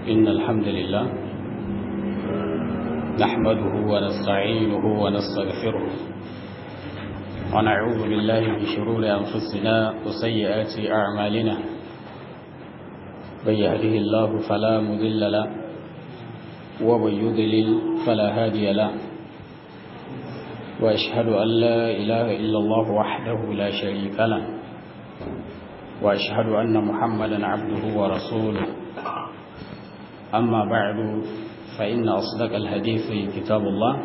إن الحمد لله نحمده ونستعينه ونستغفره ونعوذ بالله من شرور أنفسنا وسيئات أعمالنا من يهده الله فلا مضل له ومن يضلل فلا هادي له وأشهد أن لا إله إلا الله وحده لا شريك له وأشهد أن محمدا عبده ورسوله أما بعد فإن أصدق الحديث كتاب الله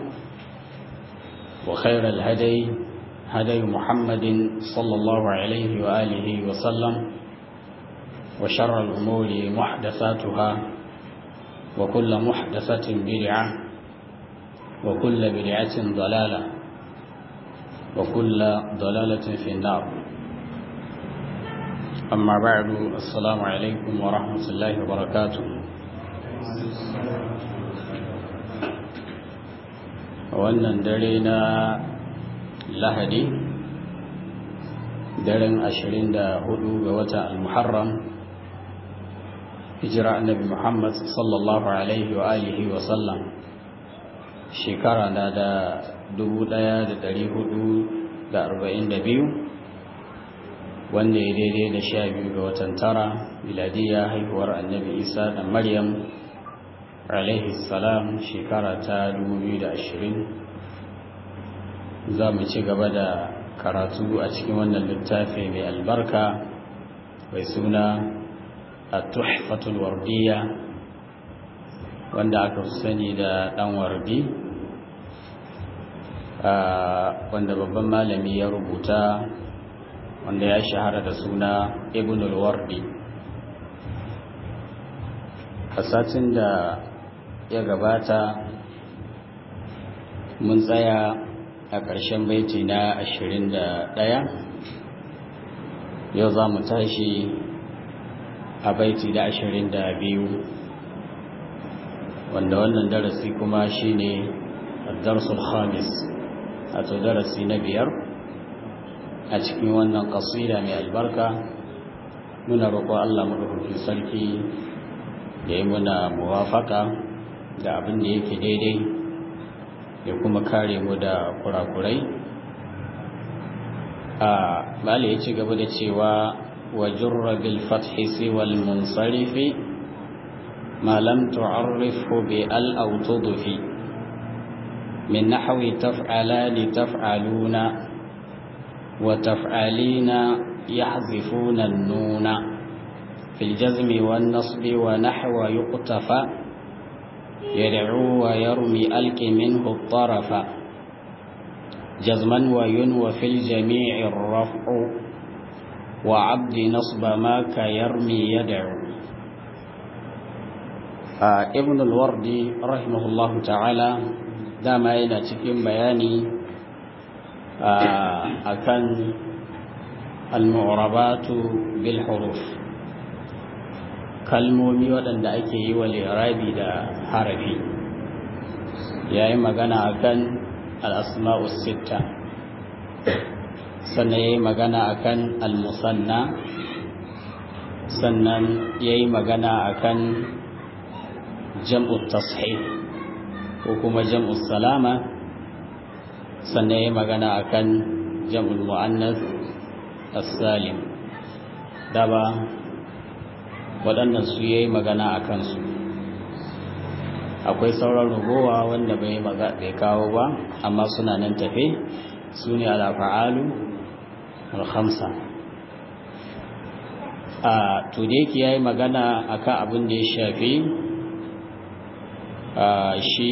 وخير الهدي هدي محمد صلى الله عليه وآله وسلم وشر الأمور محدثاتها وكل محدثة بدعة وكل بدعة ضلالة وكل ضلالة في النار أما بعد السلام عليكم ورحمة الله وبركاته wannan dare na lahadi daren ashirin da hudu ga wata al-muharram hijira annabi muhammad sallallahu alaihi wa alihi wa sallam shekara na da dubu daya da dari hudu da arba'in da biyu wanda ya daidai da sha biyu ga watan tara miladiya haihuwar annabi isa da maryam alaihi salam shekara ta 2020 za mu ci gaba da karatu a cikin wannan littafi mai albarka mai suna a tuhfatul wardiya wanda aka sani da dan wardi wanda babban malami ya rubuta wanda ya shahara da suna ibn al-wardi a satin da ya gabata mun tsaya a ƙarshen baiti na ashirin da ɗaya yau za mu tashi a baiti da ashirin da biyu wanda wannan darasi kuma shine darsul khamis a to darasi na biyar a cikin wannan ƙasida mai albarka muna roƙo Allah maɗaukakin sarki ya yi muna muwafaka da abin da yake daidai ya kuma kare mu da kurakurai a bala ya ci gaba da cewa wa jurra bil fathi siwal munsarifi ma lam tu'arrifhu bi al aw tudfi min nahwi taf'alani taf'aluna wa taf'alina yahzifuna an-nuna fil jazmi wan nasbi wa nahwa yuqtafa يدعو ويرمي ألك منه الطرف جزما وينوى في الجميع الرفع وعبد نصب ما كيرمي يدعو آه ابن الوردي رحمه الله تعالى دام إلى تكين بياني آه أكن المعربات بالحروف kalmomi waɗanda ake yi wa lirabi da harafi ya yi magana a kan al'asma'us sitta sannan ya yi magana a kan al-musanna sannan ya yi magana a kan jam'ut tashih ko kuma jam'ut salama sannan ya yi magana a kan jam'ul mu'annas as-salim daba waɗannan su ya yi magana a kansu akwai sauran rugowa wanda bai bai kawo ba amma suna nan tafe su ne alafa'alu alhamsa a tudeki ya yi magana a kan abin da ya shafi shi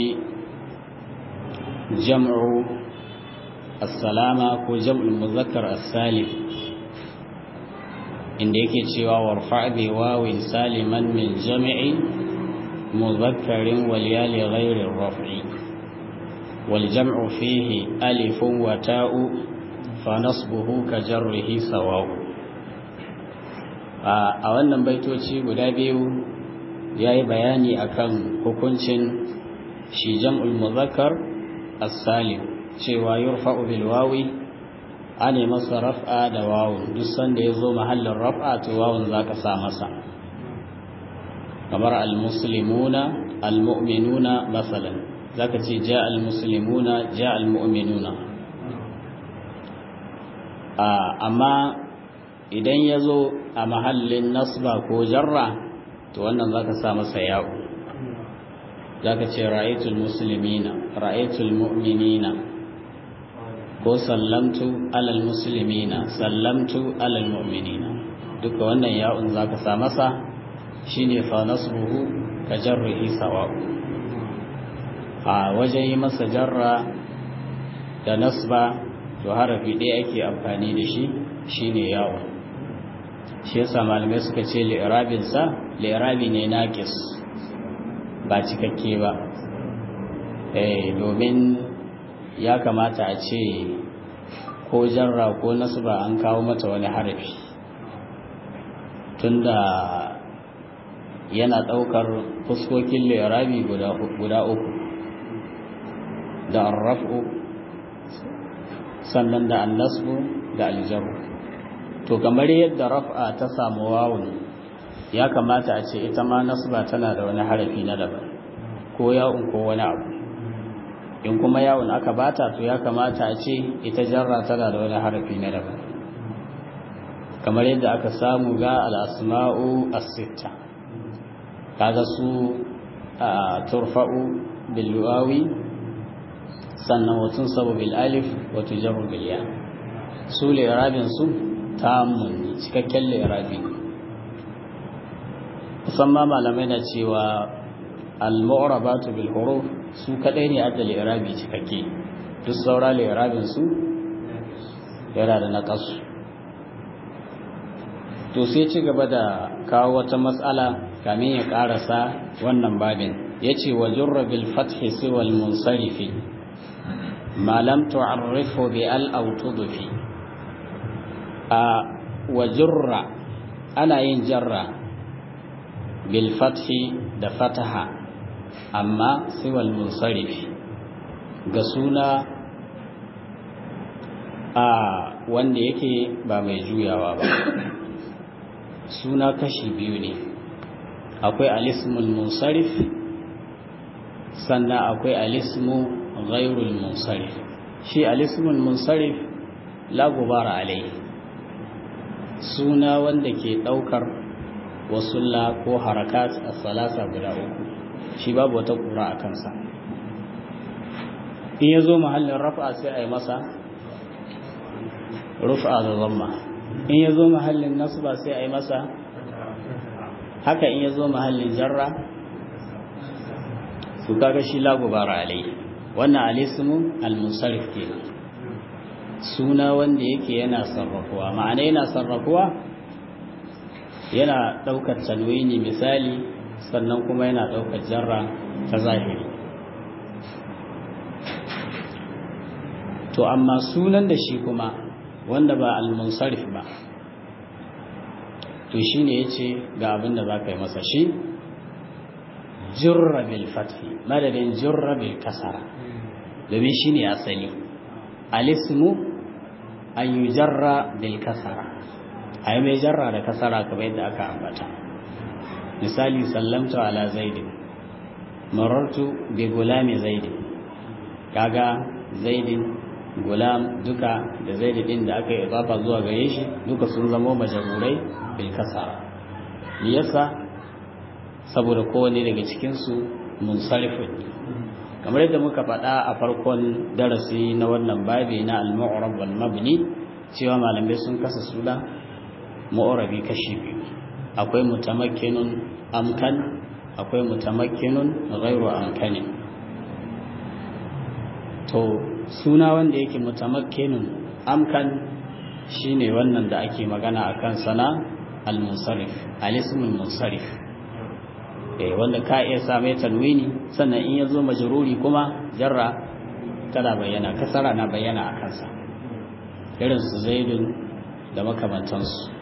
jam'u assalama ko jam'ul muzakkar assalim inda yake cewa warfa bi wawin saliman min jami'i mudhakkarin wal ya li ghairi raf'i wal jam'u fihi alifun wa ta'u fa nasbuhu ka jarrihi sawa'u a wannan baitoci guda biyu yayi bayani akan hukuncin shi jam'ul mudhakkar as-salim cewa yurfa'u bil wawi ane masa raf'a da wawun duk sanda ya zo mahallin raf'a to wawun za ka sa masa kamar al-muslimuna al-mu'minuna masalan zaka ce ja al-muslimuna ja al-mu'minuna amma idan ya zo a mahallin nasba ko jarra to wannan zaka sa masa yawo zaka ce ra'aytul muslimina ra'aytul mu'minina ko sallamtu alal muslimina sallamtu alal mu'minina duka wannan ya'un zaka sa masa shine fa nasbuhu ka jarrihi sawa'u a wajen yi masa jarra da nasba to harafi ɗaya ake amfani da shi shine ya'un shi yasa malamai suka ce li'irabin sa li'irabi ne naqis ba cikakke ba eh domin ya kamata a ce ko jarra ko nasba an kawo mata wani harafi tunda yana ɗaukar fuskokin lirabi guda uku da arrafu sannan da annasbu da aljaru to kamar yadda raf'a ta samu wawun ya kamata a ce ita ma nasba tana da wani harafi na daban ko yawun ko wani abu in kuma yawun aka bata to ya kamata a ce ita jarra tana da wani harafi na daban kamar yadda aka samu ga al'asma'u as-sitta kaga su turfa'u bil wawi sannan watun sabu bil alif wa tujarru bil ya su li'rabin su tamun cikakken li'rabi musamman malamai na cewa al-mu'rabatu bil huruf su kadai ne adda li'rabi cikakke duk saura li'rabin su yana da naqasu to sai ci gaba da kawo wata matsala kamin ya karasa wannan babin yace wa jurra bil fathi siwal munsarifi ma lam tu'arrifu bi al aw tudfi a wa jurra ana yin jarra bil fathi da fataha amma siwal munsarifi ga suna a wanda yake ba mai juyawa ba suna kashi biyu ne akwai alismul munsarif sannan akwai alismu ghairul munsarif shi alismul munsarif la gubara alai suna wanda ke daukar wasulla ko harakat a salasa guda uku shi babu wata kura a kansa in ya zo mahallin rafa sai a yi masa rufa da zamma in ya zo mahallin nasba sai a yi masa haka in ya zo mahallin jarra su kaga shi lagubara alai wannan alismu al-musarrif ke suna wanda yake yana sarrafuwa ma'ana yana sarrafuwa yana ɗaukar tanwini misali sannan kuma yana ɗaukar jarra ta zahiri to amma sunan da shi kuma wanda ba al-munsarif ba to shine yace ga abin da zaka yi masa shi jurra bil fathi madadin jurra bil kasara domin shine asali alismu an yujarra bil kasara ayi mai jarra da kasara kamar yadda aka ambata misali sallamtu ala zaidin marartu bi gulami zaidin kaga zaidin gulam duka da zaidi din da aka yi idafa zuwa gare shi duka sun zama majarurai bil kasara yasa saboda kowane daga cikin su munsarifun kamar yadda muka faɗa a farkon darasi na wannan babi na al-mu'rab wal mabni cewa malamai sun kasa suna mu'rabi kashi biyu akwai mutamakkinun amkan akwai mutamakkinun ghairu amkanin to suna wanda yake mutamakkinun amkan shine wannan da ake magana akan sana al-munsarif al-ismul munsarif eh wanda ka iya same tanwini sannan in yazo majruri kuma jarra tana bayyana kasara na bayyana a kansa irin su zaidun da makamantansu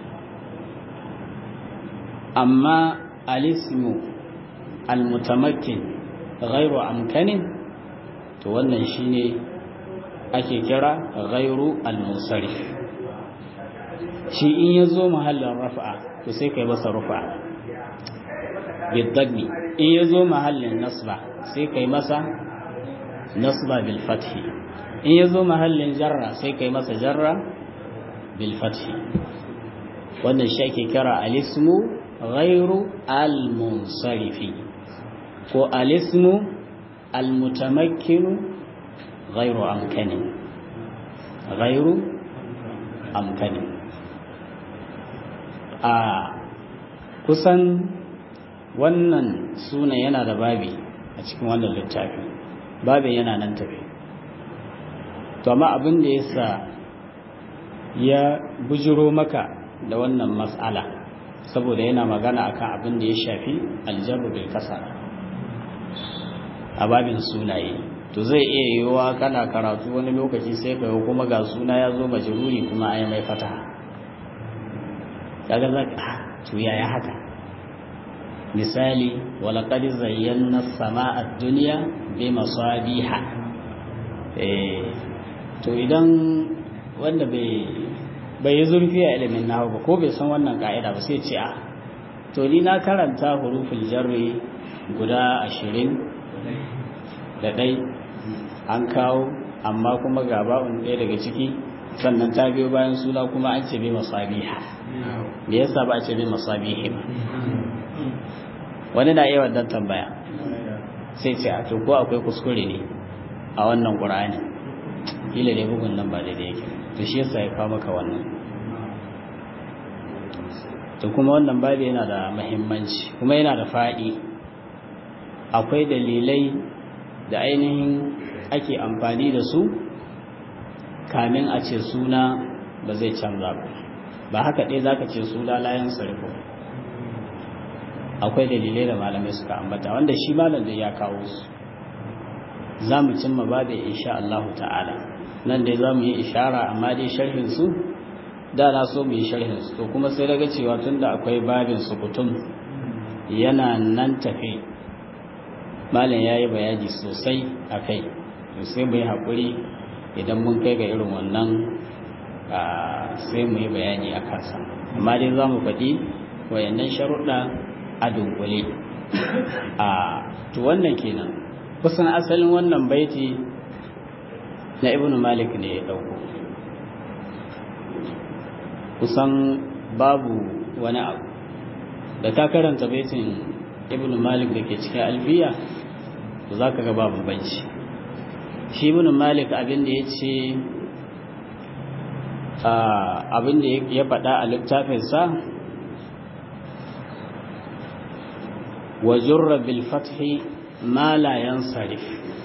amma al-ismu al-mutamakkin ghairu amkanin to wannan shine ake kira ghairu al-munsarif shi in yazo mahallin raf'a to sai kai masa rufa bidagmi in ya zo mahallin nasba sai kai masa nasba bil fathi in ya zo mahallin jarra sai kai masa jarra bil fathi wannan shi ake kira alismu ghairu al munsarifi ko alismu al mutamakkinu ghairu amkani ghairu amkani a kusan wannan suna yana da babi a cikin wannan littafi babin yana nan tafi to amma abin da ya sa ya bujiro maka da wannan matsala saboda yana magana akan abin da ya shafi aljabu bil kasara a babin sunaye to zai iya yiwuwa kana karatu wani lokaci sai ka kuma ga suna ya zo majruri kuma ai mai fataha kaga zaka to yaya haka misali walaqad zayyana as-samaa ad-dunya bi masabiha eh to idan wanda bai bai yi zurfi a ilimin nahu ba ko bai san wannan ka'ida ba sai ce a to ni na karanta huruful jarri guda ashirin da ɗai an kawo amma kuma ga ba'un ɗaya daga ciki sannan ta biyo bayan suna kuma an ce bi masabiha me yasa ba a ce bi masabihi ba wani na iya wannan tambaya sai ce a to ko akwai kuskure ne a wannan ƙur'ani kila ne bugun nan ba daidai yake to shi yasa ya kawo maka wannan to kuma wannan babu yana da muhimmanci kuma yana da faɗi akwai dalilai da ainihin ake amfani da su kamin a ce suna ba zai canza ba ba haka ɗaya za ka ce suna layan sarko akwai dalilai da malamai suka ambata wanda shi malam da ya kawo su za mu cimma babu insha Allah ta'ala nan dai za mu yi ishara amma dai sharhin su da na so mu yi sharhin su to kuma sai daga cewa tunda akwai babin sukutum yana nan tafe malam ya yi bayani sosai a kai to sai mu yi haƙuri idan mun kai ga irin wannan sai mu yi bayani a kansa amma dai za mu faɗi wayannan sharuɗa a dunkule a to wannan kenan kusan asalin wannan baiti na ibn malik ne ya ɗauko kusan babu wani abu da ka karanta baitin ibn malik da ke cikin alfiya to za ka ga babu banci shi ibn malik abin da ya ce abin da ya faɗa a littafinsa wa jurra bil fathi ma la yansarif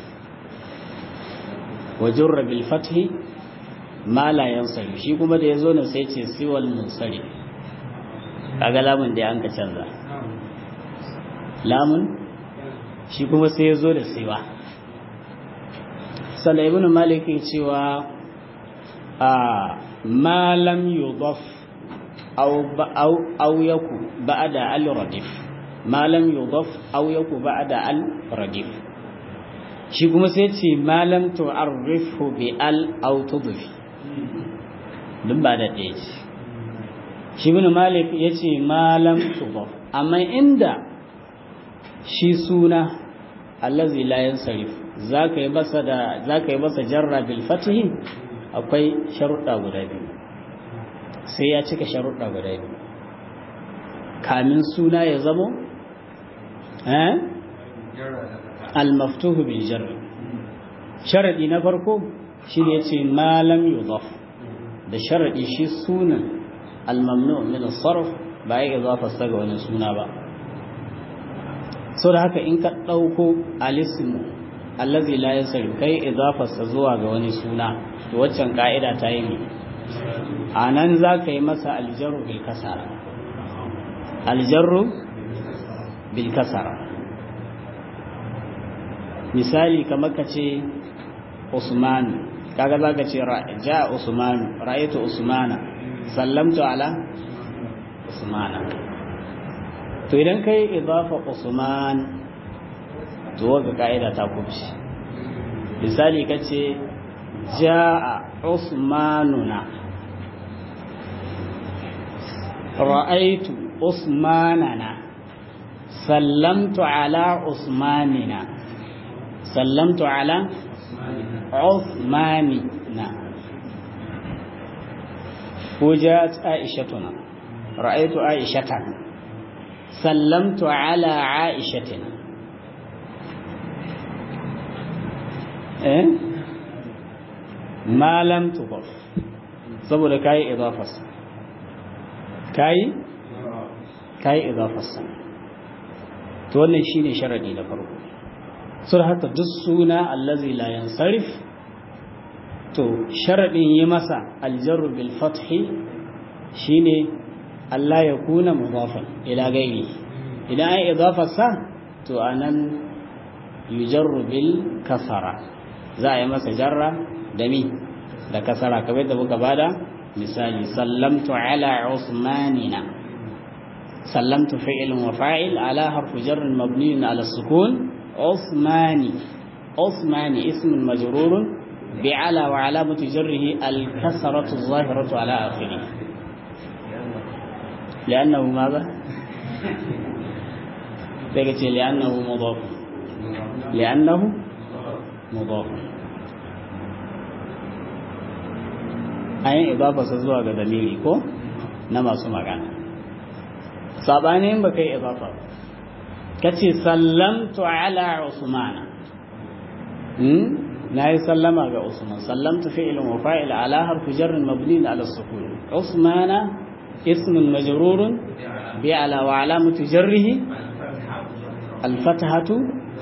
wa jurra bil fathi ma la yansarif shi kuma da yazo ne sai ce siwal munsarif kaga lamun da an ka canza lamun shi kuma sai yazo da siwa sannan ibn malik ya cewa a ma lam yudaf aw aw aw yaku ba'da al radif ma lam yudaf aw yaku ba'da al radif shi kuma sai ce ma lam tu'arrifu bi al aw tudfi duk ba da ɗaya ce shi ibn malik ya ce ma lam tudaf amma inda shi suna allazi la yansarif zaka yi masa da zaka yi masa jarra bil fatihi akwai sharuɗa guda biyu sai ya cika sharuɗa guda biyu kamin suna ya zamo eh al-maftuhu bil jarr sharadi na farko shi ne yace ma lam yudaf da sharadi shi sunan al-mamnu min as-sarf ba ya idafa sa ga wani suna ba so da haka in ka dauko al-ismu allazi la yasri kai idafa sa zuwa ga wani suna to waccan ka'ida ta yi ne anan za ka yi masa aljarru bil kasara aljarru bil kasara misali kamar ka ce usman kaga za ka ce ja usman ra'aytu usmana sallamtu ala usmana to idan kai idafa usman to ga ka'ida ta kubci misali ka ce ja'a usmanuna ra'aitu usmanana sallamtu ala usmanina sallamtu ala usmanina وجاءت عائشتنا رأيت عائشة سلمت على عائشتنا إيه؟ ما لم تضف saboda kayi idafarsa kayi kayi idafarsa to wannan shine sharadi na farko sur haka duk suna allazi la yansarif to sharadin yi masa aljarru bil fathi shine Allah ya kuna mudafan ila gairi idan ai idafarsa to anan yujarru bil kasara za a yi masa jarra da mi da kasara kamar da muka bada misali sallamtu ala usmanina sallamtu fi'lun wa fa'il ala harfu jarr mabni ala sukun usmani usmani ismun majrurun bi ala wa alamatu jarrihi al kasratu zahiratu ala akhirih لأنه ماذا؟ تقول لأنه مضاف لأنه مضاف ayin idafarsa zuwa ga dalili ko na masu magana sabanin ba kai idafa ka ce sallamtu ala usmana na yi sallama ga usman sallamtu fi'ilin wa fa'il ala harfi jarrin mabni ala sukun usmana ismun majrurun bi ala wa alamatu jarrihi الفتحة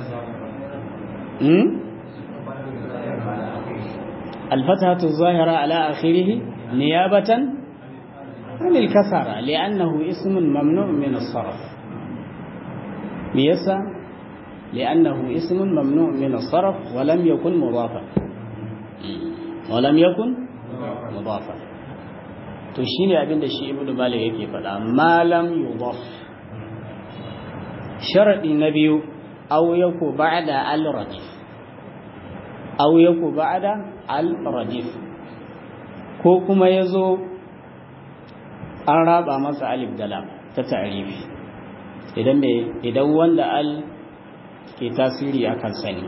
الفتحة الظاهرة على آخره نيابة عن الكسرة لأنه اسم ممنوع من الصرف ليس لأنه اسم ممنوع من الصرف ولم يكن مضافا ولم يكن مضافا تشيني أبن الشيء ابن مالك يكي فلا ما لم يضاف sharaɗi na biyu au yaku ba'da al-radif au yaku ba'da al-radif ko kuma yazo an raba masa alif da lam ta ta'rifi idan me idan wanda al ke tasiri akan sani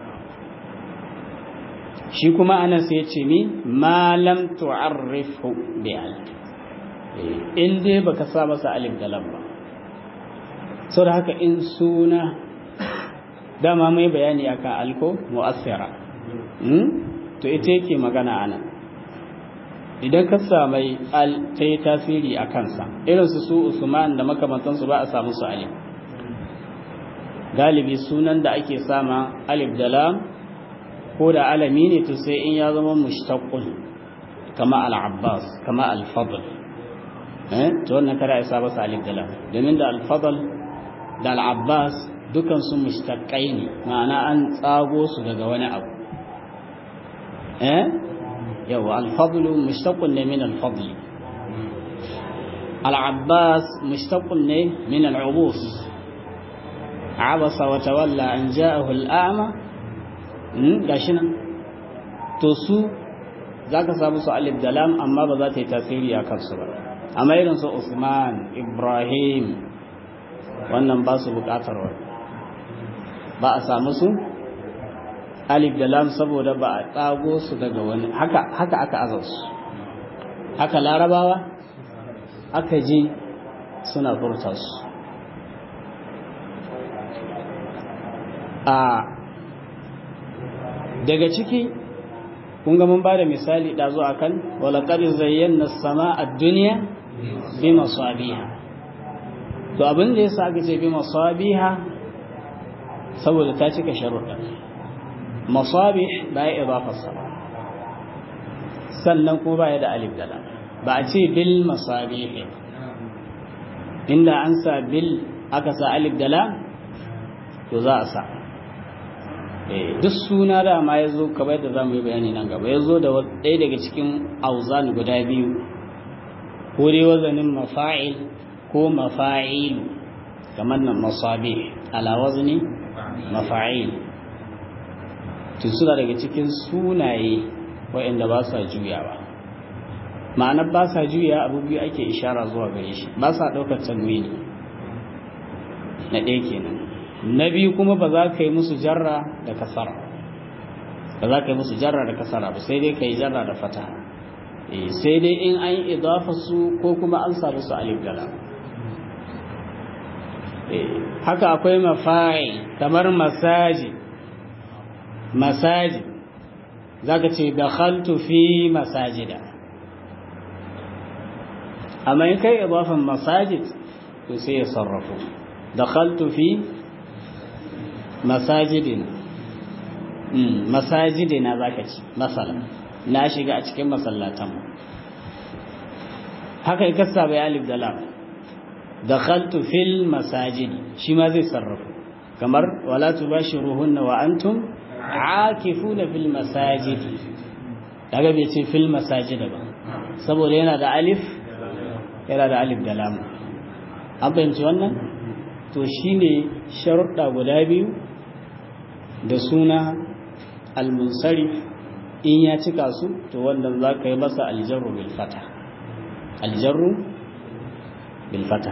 shi kuma anan sai ya ce mi ma lam tu'arrifu bi al in dai baka sa masa alif da lam ba sau da haka in suna dama mai bayani akan alko mu'assira to ita yake magana ana idan ka samai al ta yi tasiri a kansa irinsu su usman da makamantansu ba a samu su alif galibi sunan da ake sama alif da lam ko da alami ne to sai in ya zama mushtaqqun kama al-abbas kama al-fadl eh to wannan kada ya saba sa alif da lam domin da al-fadl da al'abbas dukansu mustaƙai ne ma'ana an tsago su daga wani abu eh yawa alfadlu mustaƙun ne min alfadli al'abbas mustaƙun ne min al'ubus abasa wa tawalla an ja'ahu al'ama gashi nan to su za ka samu su alif da lam amma ba za ta yi tasiri a kansu ba amma irin su usman ibrahim wannan ba su bukatar wani ba a samu su alif da lam saboda ba a tsago su daga wani haka haka aka azar su haka larabawa aka ji suna furta su a daga ciki kun ga mun ba da misali ɗazu a kan walaƙar zayyana sama a duniya bi masabiha to abin da ya sa aka ce bi masabiha saboda ta cika sharuɗa masabih ba ya idafarsa ba sannan kuma ba ya da alif da lam ba a ce bil masabih inda an sa bil aka sa alif da lam to za a sa duk suna da ma ya zo kamar yadda za mu yi bayani nan gaba ya zo da ɗaya daga cikin auzan guda biyu ko dai wazanin mafa'il ko mafa'ilu kamar nan masabi ala wazni mafa'il tun suna daga cikin sunaye waɗanda ba sa juyawa ma'anar ba sa juya abu biyu ake ishara zuwa gare shi ba sa ɗaukar tanwini na ɗaya kenan na biyu kuma ba za ka yi musu jarra da kasara ba za ka yi musu jarra da kasara ba sai dai ka yi jarra da fataha sai dai in an yi idafa su ko kuma an samu su alif da lam haka akwai mafa'i kamar masaji masaji zaka ce dakhaltu fi masajida amma in kai idafan masajid to sai ya sarrafu dakhaltu fi masajidina masajidina zaka ci masala na shiga a cikin masallatan haka ya kasa bai alif da lam dakhaltu fil masajid shi ma zai sarrafu kamar wala tubashiruhunna wa antum aakifuna fil masajid daga bai ce fil masajid ba saboda yana da alif yana da alif da lam an fahimci wannan to shine sharuɗa guda biyu da suna al-munsarif in ya cika su to wannan za ka yi masa aljarru bil fata aljarru bil fata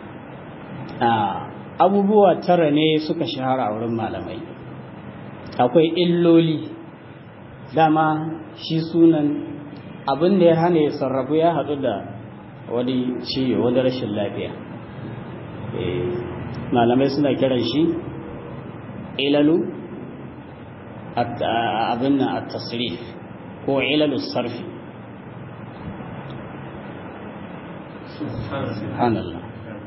abubuwa tara ne suka shahara a wurin malamai akwai illoli dama shi sunan abin da ya hana ya sarrafu ya haɗu da wani ciwo wani rashin lafiya malamai suna kiran shi ilalu abin nan a tasrif ko ilalu sarfi subhanallah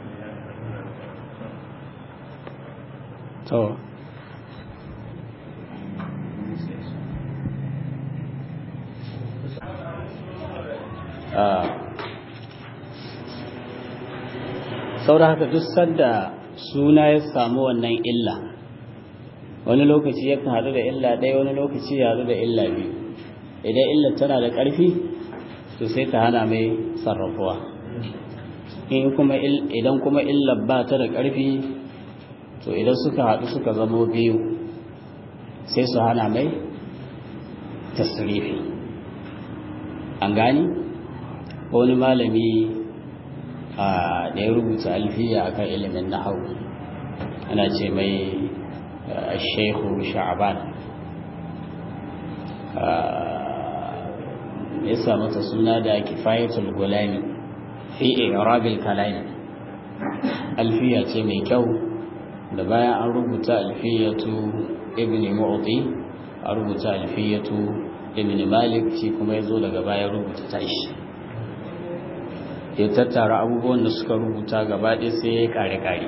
to saboda haka duk sanda suna ya samu wannan illa wani lokaci yakan haɗu da illa ɗaya wani lokaci ya haɗu da illa biyu idan illa tana da ƙarfi to sai ta hana mai sarrafuwa idan kuma illa ba ta da ƙarfi to idan suka haɗu suka zamo biyu sai su hana mai tasirifi an gani wani malami da ya rubuta alfiya akan ilimin nahau ana ce mai shehu sha'aban ya samu ta suna da kifayatul gulami fi irabil kalami alfiya ce mai kyau da bayan an rubuta alfiyatu ibn mu'ti a rubuta alfiyatu ibn malik shi kuma ya zo daga bayan rubuta tashi ya tattara abubuwan da suka rubuta gaba ɗaya sai ya kare-kare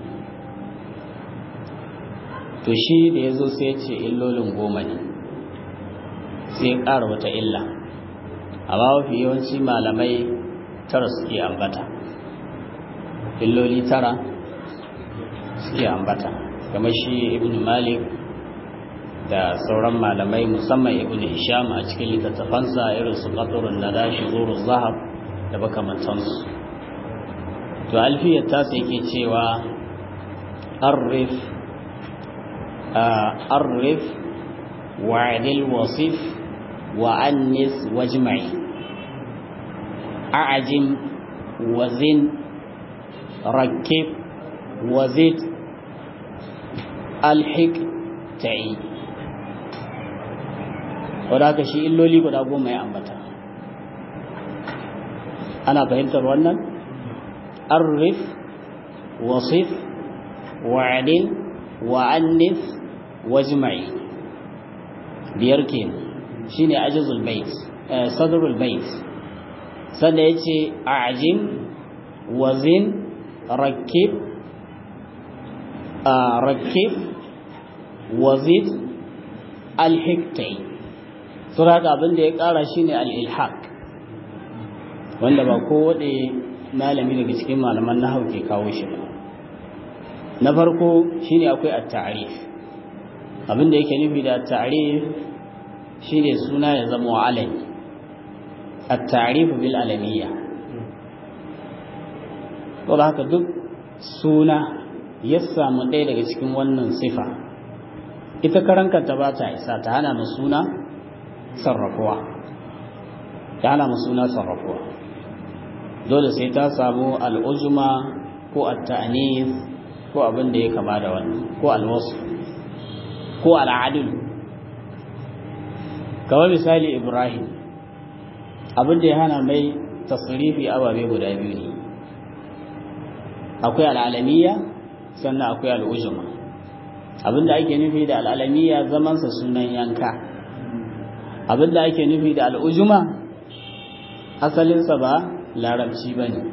to shi da ya zo sai ya ce illolin goma ne sai ya ƙara wata illa amma mafi yawanci malamai tara suke ambata illoli tara suke ambata kamar shi ibn malik da sauran malamai musamman ibn hisham a cikin littattafansa irin su qatrun nada shuzuruz zahab da makamantansu to alfiyar tasa yake cewa arif arif wa'adil wasif wa annis wajma'i a'jim wazin rakib wazid alhik ta'i wadda haka shi illoli guda goma ya ambata ana fahimtar wannan arif wasif wa'adil wa'annif wajma'i biyar ke shine ajizul bait sadrul bait sanda yace a'jim wazin rakib rakib wazid alhiktai sura da abin da ya kara shine al-ilhaq wanda ba kowaɗe malami daga cikin malaman na ke kawo shi ba na farko shine akwai at-ta'rif abinda yake nufi da at-ta'rif shine suna ya zama alami at-ta'rif bil alamiyya to haka duk suna ya samu ɗaya daga cikin wannan sifa ita karankanta ba ta isa ta hana mu suna sarrafuwa ta hana mu suna sarrafuwa dole sai ta samu al'uzuma ko at-ta'nif ko abin da ya kama da wannan ko alwasu ko al'adul kamar misali ibrahim abin da ya hana mai tasrifi ababe guda biyu ne akwai al'alamiya sannan akwai al'ujuma abin da ake nufi da al'alamiya zamansa sunan yanka abin da ake nufi da al'ujuma asalinsa ba larabci ba ne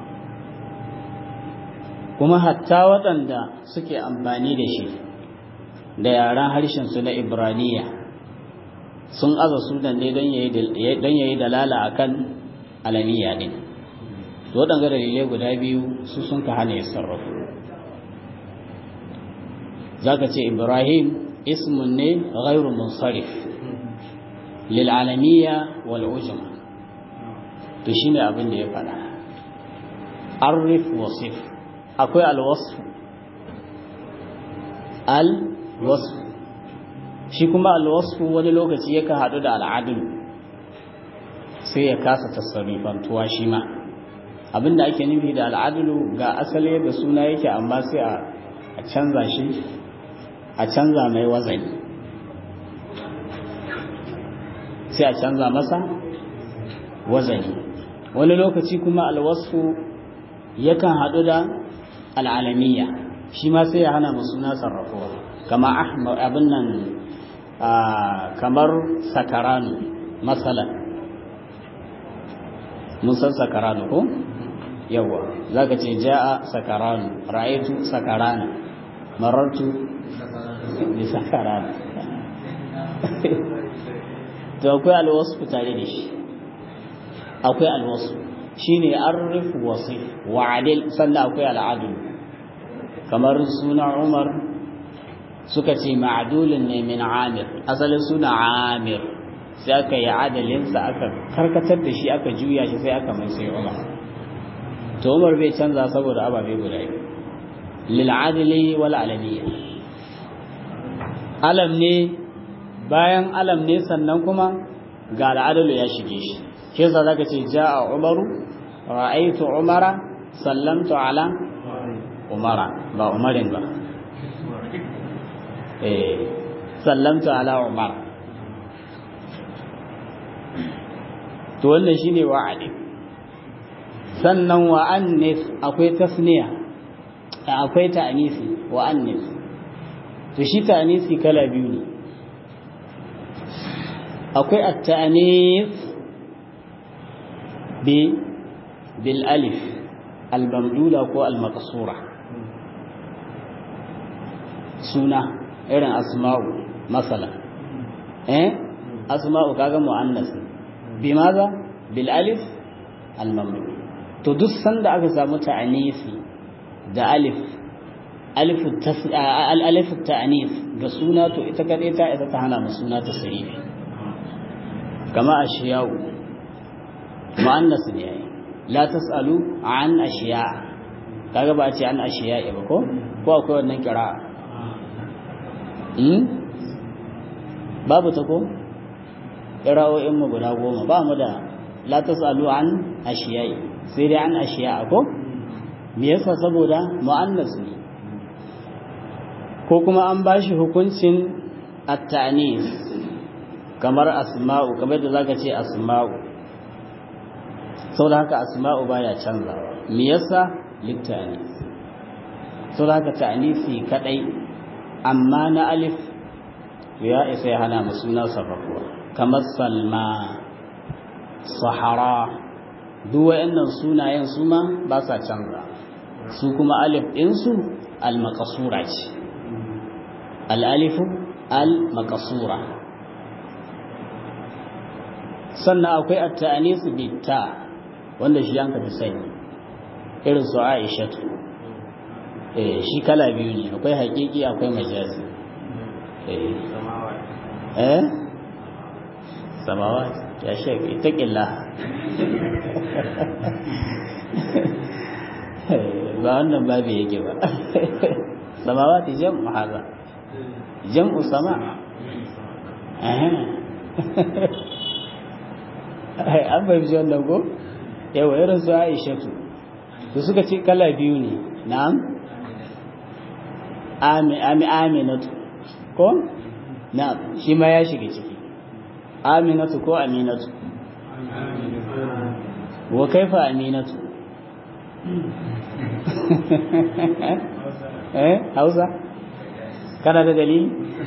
kuma hatta waɗanda suke amfani da shi da yaren harshensu na ibraniya sun aza sunan ne don ya yi dalala a kan alamiya ɗin waɗanda dalilai guda biyu su sun ka hana ya sarrafa za ka ce ibrahim ismun ne ghairu munsarif lil'alamiya wal'ujuma to shi ne abin da ya faɗa arif wasif akwai alwasu alwasu shi kuma alwasu wani lokaci yakan haɗu da al'adul sai ya kasa tasarifantuwa shi ma abinda ake nufi da al'adulu ga asali da suna yake amma sai a canza shi a canza mai wazani sai a canza masa wazani wani lokaci kuma alwasu yakan haɗu da al'alamiya shi ma sai ya hana mu suna sarrafuwa kama ahmad abin nan kamar sakaranu matsala mun san sakaranu ko yawa za ka ce ja'a sakaranu ra'aitu sakarana marartu da sakarana to akwai alwasu tare da shi akwai alwasu shine arif wasif wa adil sannan akwai al'adul kamar suna Umar suka ce ma'adulun ne min Amir asalin suna Amir sai aka yi adalinsa aka karkatar da shi aka juya shi sai aka mai sai Umar to Umar bai canza saboda ababe guda biyu lil adli wal alamiyya alam ne bayan alam ne sannan kuma ga al'adalu ya shige shi shi yasa zaka ce ja'a Umaru ra'aytu Umara sallamtu ala Umara ba Umarin ba eh sallamtu ala Umar to wannan shine wa'adi sannan wa annis akwai tasniya akwai ta'anisi wa annis to shi ta'anisi kala biyu ne akwai at-ta'anis bi bil alif al-mamdula ko al-maqsura suna irin asma'u masala eh asma'u kaga muannas bi maza bil alif al-mamdul to duk sanda aka samu ta'anisi da alif alif al-alif at-ta'anis ga suna to ita kadai ta ita ta hana mu suna ta sahihi kama ashiya'u muannas ne yayi la tasalu an ashiya kaga ba a ce an ashiya ba ko ko akwai wannan kira'a hmm babu ta ko kira'o'in mu guda goma ba mu da la tasalu an ashiya sai dai an ashiya ko me yasa saboda muannas ne ko kuma an bashi hukuncin at-ta'nis kamar asma'u kamar da zaka ce asma'u saboda haka asma'u baya canzawa me yasa littani saboda haka ta'nisi kadai amma na alif ya isa ya hana mu suna sarrafuwa kamar salma sahara duk wayannan sunayen su ma ba sa canza su kuma alif din su al-maqsura ce al-alifu al-maqsura sannan akwai at-ta'nis bit-ta wanda shi yanka fi sani irin su aishatu eh shi kala biyu ne akwai haƙiƙi akwai majazi eh eh samawa ya shek itaƙilla ba wannan babu yake ba samawa ta jam'u haza jam'u sama an bai fi wannan ko yawa irin su aishatu to suka ce kala biyu ne na'am aminatu ko na shi ma ya shiga ciki aminatu ko aminatu wa kaifa aminatu eh hausa kana da dalili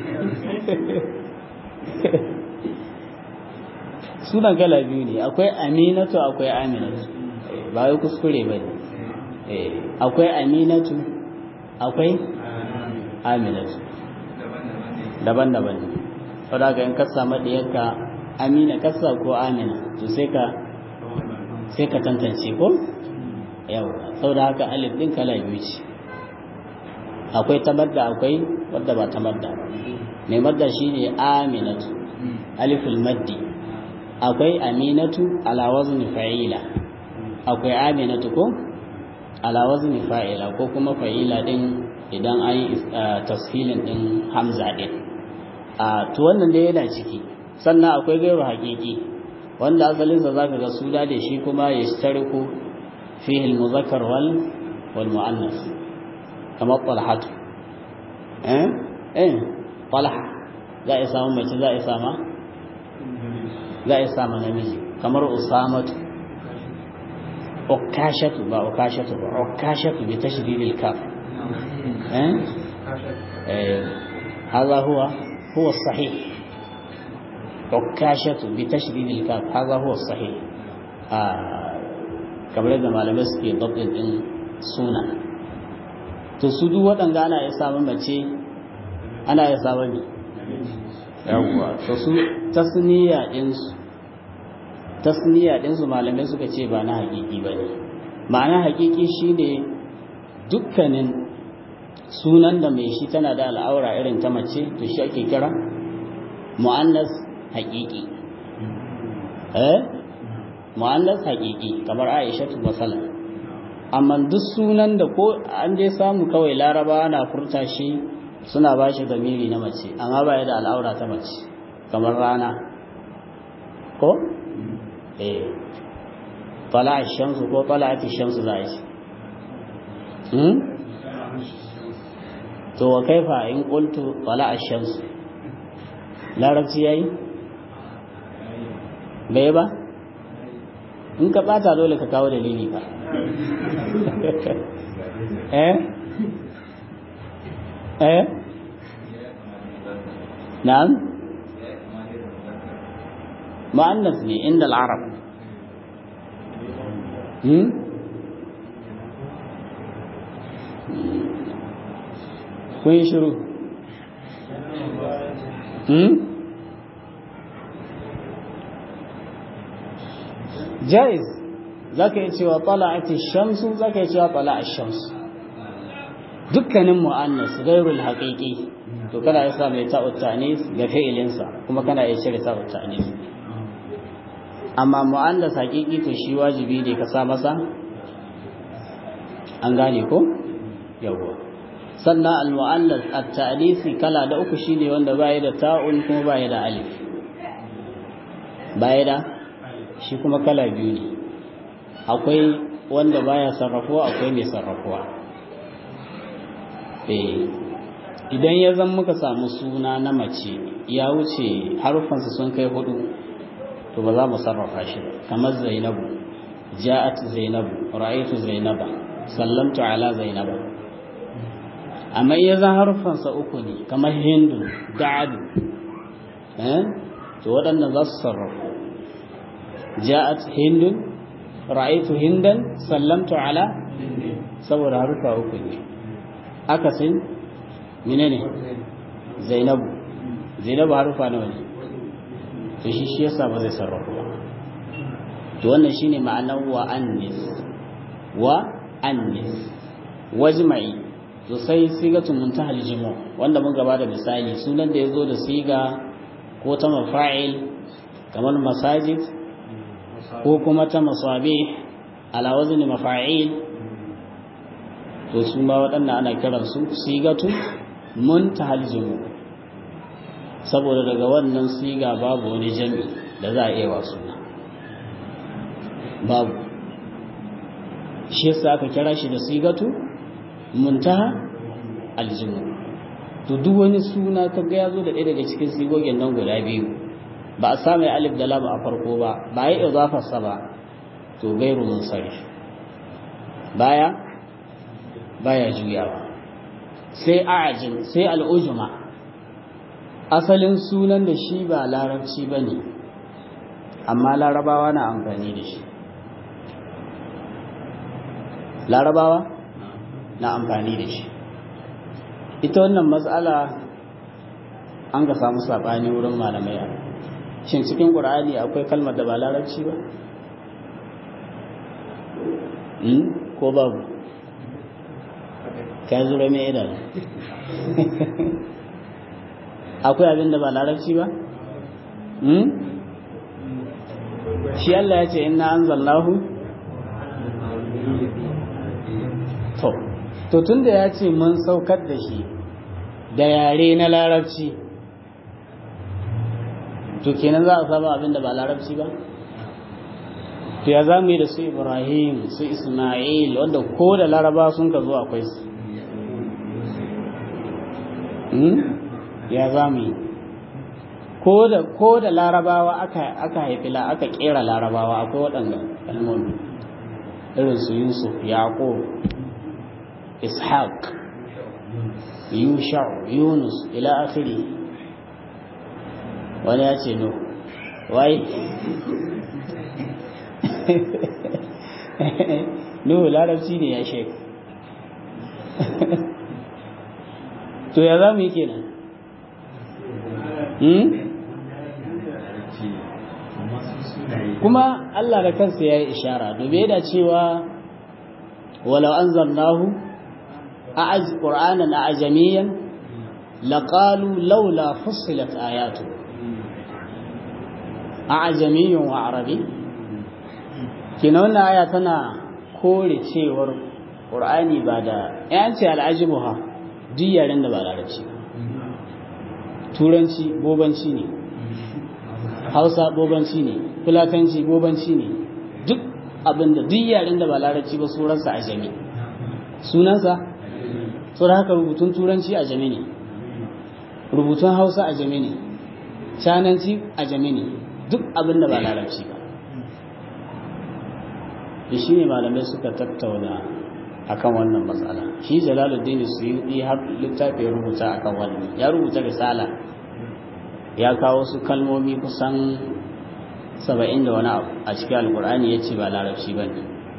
sunan kala biyu ne akwai aminatu akwai aminatu ba wai kuskure ba ne akwai aminatu akwai aminatu daban-daban ne saboda ga in ka samu ɗiyarka amina kasa ko amina to sai ka sai ka tantance ko yau saboda haka alif din kala biyu ce akwai tamadda akwai wadda ba tamadda mai madda shine aminatu aliful maddi akwai aminatu ala wazni fa'ila akwai aminatu ko ala wazni fa'ila ko kuma fa'ila din idan an yi tasfilin din hamza din a to wannan da yana ciki sannan akwai gairu haƙiƙi wanda asalinsa zaka ga su da shi kuma ya shtariku fihi al-muzakkar wal wal mu'annas kamar talhatu eh eh talha za a samu mace za a sama za a sama namiji kamar usamatu ukashatu ba ukashatu ba ukashatu bi tashdidil kaf eh eh هذا هو هو الصحيح عكاشة بتشديد الكاف هذا هو الصحيح kamar da malamai suke dabbin din suna to su duk waɗanda ana ya samu mace ana ya samu ne yawwa to su tasniya ɗinsu tasniya ɗinsu malamai suka ce ba na hakiki ba ne ma'ana hakiki shine dukkanin sunan da mai shi tana da al'aura irin ta mace to shi ake kira mu'annas haƙiƙi eh mu'annas haƙiƙi kamar Aisha tu masala amma duk sunan da ko an je samu kawai Laraba na furta shi suna ba shi zamiri na mace amma ba ya da al'aura ta mace kamar rana ko eh طلع الشمس ko طلعت الشمس za a ce to wa kaifa in qultu طلع الشمس larabci yayi bai ba in ka bata dole ka kawo dalili ba eh eh na'am mu'annas ne inda al-arab hmm kun yi shiru hmm jaiz zaka yi cewa tala'ati shamsu zaka yi cewa tala'a shamsu dukkanin mu'annas ghairul haqiqi to kana ya sa mai ta'ut ta'nis ga fi'ilinsa kuma kana ya cire ta'ut ta'nis amma mu'annas haqiqi to shi wajibi ne ka sa masa an gane ko yawa sannan al-mu'annas at-ta'nisi kala da uku shine wanda baya da ta'un kuma baya da alif baya da shi kuma kala biyu ne akwai wanda baya sarrafuwa akwai mai sarrafuwa eh idan ya zan muka samu suna na mace ya wuce harufansa sun kai hudu to ba za mu sarrafa shi kamar zainabu ja'at zainabu ra'aytu zainaba sallamtu ala zainaba amma ya zan harufansa uku ne kamar hindu da'adu eh to waɗannan za su sarrafu ja'at hindun ra'aytu hindan sallamtu ala saboda harufa uku ne akasin menene zainabu zainabu harufa nawa ne to shi shi yasa ba zai sarrafu ba to wannan shine ma'anar wa annis wa annis wajma'i to sai sigatun muntahal jimu wanda mun gaba da misali sunan da yazo da siga ko ta mafa'il kamar masajid ko kuma ta masabih ala wazni mafa'il to su ma waɗannan ana kiransu sigatu muntahal jimu saboda daga wannan siga babu wani jami da za a iya wa suna babu shi yasa aka kira shi da sigatu muntaha aljimu to duk wani suna ka ga ya zo da ɗaya daga cikin sigogin nan guda biyu ba a samu alif da lam a farko ba ba ya idafarsa ba to gairu munsarif baya baya juyawa sai a'ajin sai al'ujuma asalin sunan da shi ba larabci ba ne amma larabawa na amfani da shi larabawa na amfani da shi ita wannan matsala an ga samu saɓani wurin malamai shin cikin ƙur'ani akwai kalmar da ba larabci ba ko babu ka zura mai idanu akwai abin da ba larabci ba shi Allah ya ce inna anzalnahu to to tunda ya ce mun saukar da shi da yare na larabci to kenan za a samu abin da ba larabci ba to ya za mu yi da su ibrahim su ismail wanda ko da laraba sun ka zo akwai su ya za mu yi ko da larabawa aka haifi aka kera larabawa akwai waɗanda kalmomi irin su yusuf yaƙo ishaq yusha yunus ila akhiri wani ya ce no wai Nuhu larabci ne ya shek. To ya za mu yi kenan? Kuma Allah da kansa ya yi ishara, domin da cewa walau an zannahu a ƙur'anan a ajamiyan laƙalu laula fussilat ayatu a ajamiyyun wa arabi kina wannan aya tana kore cewar ƙur'ani ba da yanci al'ajibu ha duk yaren da ba larabci turanci bobanci ne hausa bobanci ne fulatanci bobanci ne duk abinda duk yaren da ba larabci ba sunansa a jami sunansa da haka rubutun turanci a jami ne rubutun hausa a jami ne cananci a jami ne duk abinda ba larabci ba da shi ne malamai suka tattauna akan wannan matsala shi jalaluddin suyuti har littafi ya rubuta akan wannan ya rubuta risala ya kawo su kalmomi kusan saba'in da wani abu a cikin alkur'ani ya ce ba larabci ba ne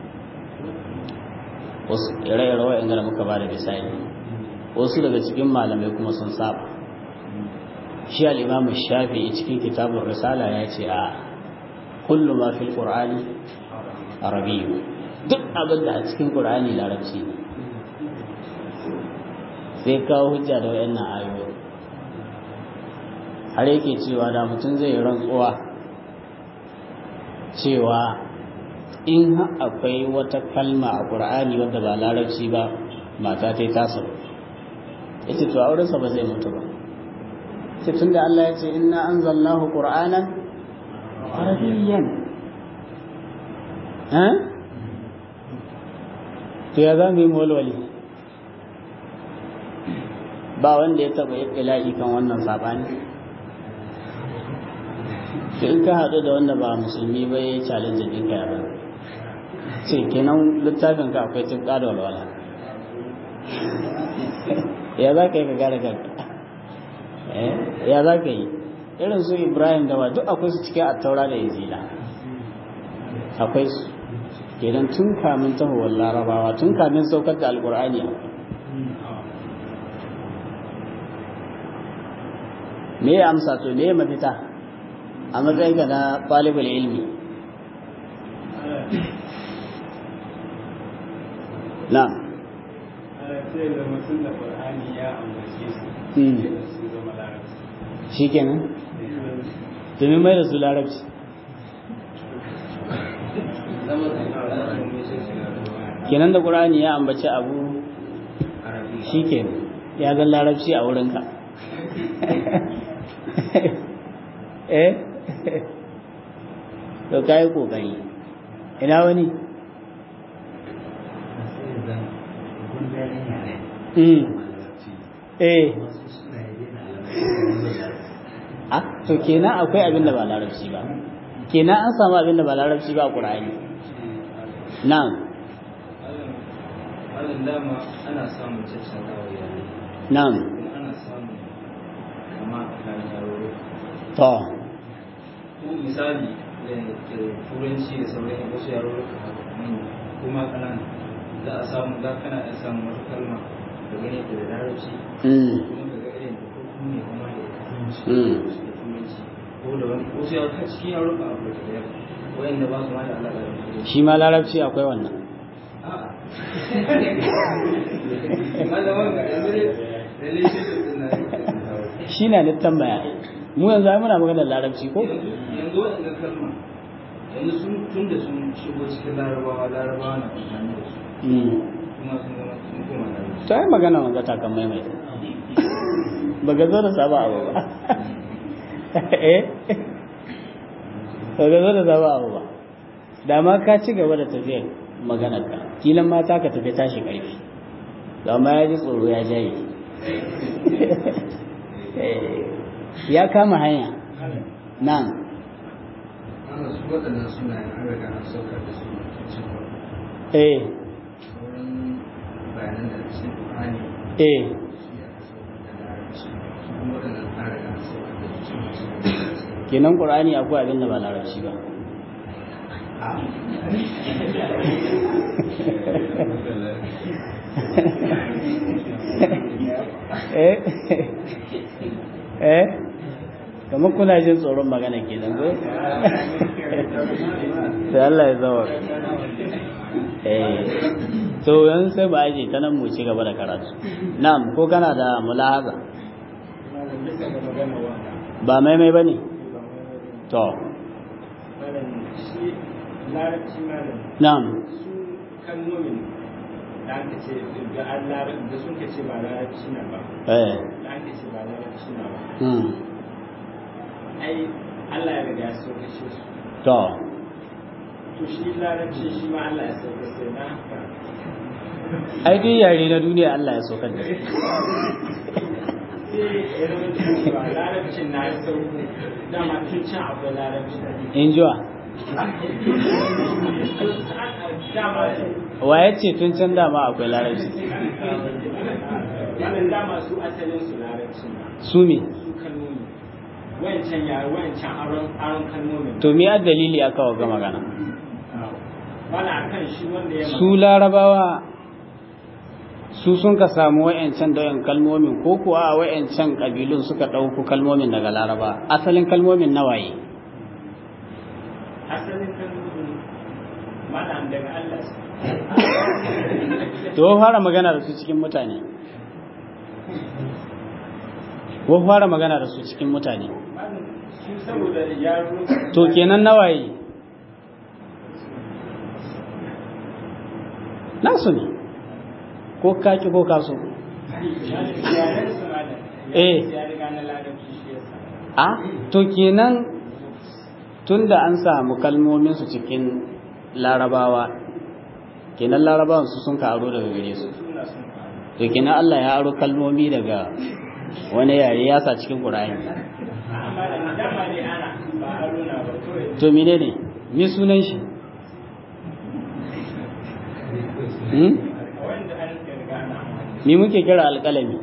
wasu ire-ire wa'in da muka ba da misali wasu daga cikin malamai kuma sun saba shi al'imamu shafi cikin kitabun risala ya ce a kullum ma fil qur'ani arabiyu duk abin da a cikin ƙur'ani larabci ne sai kawo hujja da wayannan ayoyi har yake cewa da mutum zai rantsuwa cewa in akwai wata kalma a ƙur'ani wadda ba larabci ba mata ta yi tasa ita to aurensa ba zai mutu ba sai tunda Allah ya ce inna anzalnahu qur'anan arabiyyan to ya za mu yi walwali ba wanda ya taba yi ila'i kan wannan sabani to in ka haɗu da wanda ba musulmi ba ya yi challenge ɗin ka yaba ce kenan littafin ka akwai tufka da walwala ya za ka yi ka gara kanka ya za ka yi irin su ibrahim da ba duk akwai su cikin attaura da injila akwai su kenan tun kamin tahowar larabawa tun kamin saukar da alkur'ani me ya amsa to me ya mafita a matsayin ka na ɗalibul ilmi na shi kenan domin mai da su larabci kenan da ƙur'ani ya ambaci abu shi ke ya zan larabci a wurinka eh to ka yi ƙoƙari ina wani eh a to kenan akwai abin da ba larabci ba kenan an samu abin da ba larabci ba a ƙur'ani na'am wannan dama ana samun caccanzawa yare na'am kuma ana samun kama a kan yaro to ko misali da da turanci da sauran wasu yaro manya kuma kanana za a samu za kana iya samun wata kalma da gane ta da larabci mm kuma ka ga irin da ko kuma ne kuma da turanci Mm. da turanci ko da wani wasu yaro ta cikin yaro ka abu da yaro wayanda ba su ma da alaƙa da turanci shi ma larabci akwai wannan a'a malaman ga yanzu ne relationship din na shi na littan baya mu yanzu ai muna maganar larabci ko yanzu waɗanda kalma yanzu sun tun da sun shigo cikin larabawa larabawa na amfani da su mm kuma sun zama sun koma larabawa to ai magana wanga ta kan maimaita ba ga zo da saba abu ba eh ba ga zo da saba abu ba da ma ka ci gaba da tafiyar maganar ka kilan mata ka tafi tashi ƙarfi da ma ya ji tsoro ya jaye Eh, ya kama hanya nan ana su waɗannan sunayen an riga an saukar da su cikin eh sauran bayanan da cikin Qur'ani eh shi aka saukar da larabci su kuma waɗannan an riga an saukar da su cikin kenan qur'ani akwai abin da ba larabci ba eh eh kamar kuna jin tsoron magana ke nan ko sai Allah ya zawa eh to yan sai ba aje ta nan mu ci gaba da karatu na'am ko kana da mulahaza bisa ga magana wanda ba maimai bane ba mai to malam shi larabci malam na'am su kalmomin da aka ce da an larabci da sun ka ce ba larabci na ba eh da aka ce ba larabci na ba hmm ai Allah ya riga ya sauke shi su to to shi larabci shi ma Allah ya sauke sai na haka ai duk yare na duniya Allah ya saukar da su sai ya zama cewa larabcin na ya sauko dama tun can akwai larabci in jiwa dama wa ya ce tun can dama akwai larabci wannan dama su asalin su larabci na su me su kalmomi wancan yare wancan aron aron kalmomin to me a dalili aka waga magana wala akan shi wanda ya su larabawa su sun ka samu wa'yancan dayan kalmomin ko kuwa a wa'yancan ƙabilun suka ɗauko kalmomin daga laraba asalin kalmomin nawaye asalin kalmomin malam daga Allah su to wa fara magana da su cikin mutane wa fara magana da su cikin mutane malam su saboda yaro to kenan nawaye nasu ne ko kaki ko kaso yaren su malam Eh. ya riga na larabci shi yasa a to kenan tunda an samu kalmomin su cikin larabawa kenan larabawan su sun ka aro daga gare su suna sun faru to kenan Allah ya aro kalmomi daga wani yare ya sa cikin Qur'ani amma da dama ne ana ba haruna ba kawai to menene me sunan shi hmm? wanda an riga ana amfani me muke kira alƙalami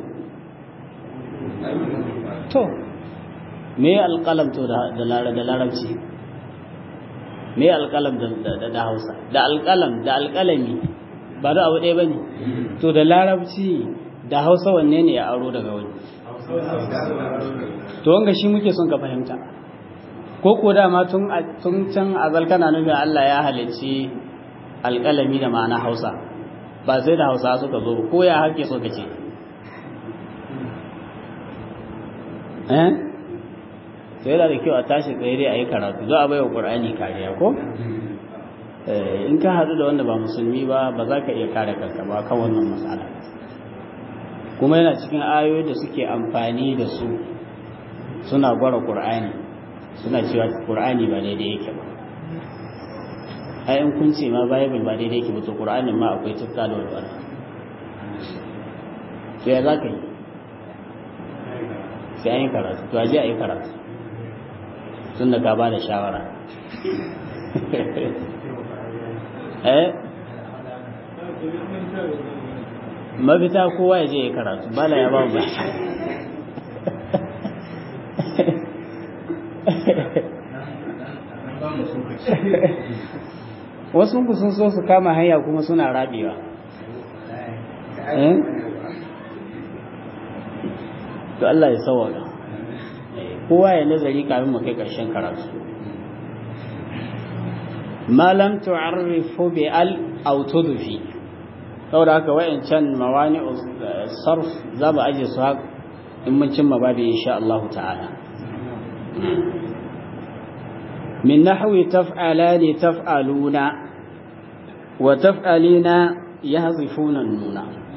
to me alƙalam to da da lara- da larabci me alƙalam da da da Hausa da alƙalam da alƙalami ba da abu ɗaya bane to da larabci da Hausa wanne ne ya aro daga wani to wanga shi muke son ka fahimta ko ko dama tun a- tun can azal kana nufin Allah ya halicci alƙalami da ma'ana Hausa ba sai da Hausa suka zo ba, ko ya hake so kace eh sai da kyau a tashi tsaye dai a yi karatu za a bai wa ƙur'ani kariya ko Eh, in ka haɗu da wanda ba musulmi ba ba za ka iya kare kanka ba kan wannan matsala kuma yana cikin ayoyi da suke amfani da su suna gwara ƙur'ani suna cewa ƙur'ani ba daidai yake ba ai in kun ce ma bible ba daidai yake ba to ƙur'anin ma akwai tukka da walwala to ya za ka yi sai an yi karatu to aje a yi karatu tun da ka ba da shawara eh mafita kowa ya je ya karatu bala ya ba mu ba wasu ku sun so su kama hanya kuma suna rabewa to Allah ya sauwaka kowa ya nazari kafin mu kai karshen karatu malam tu'arrifu bi al aw tudfi saboda haka wayancan mawani sarf za mu aje su haka in mun cimma babu insha Allah ta'ala من نحو تفعلان تفعلون وتفعلين يهزفون النون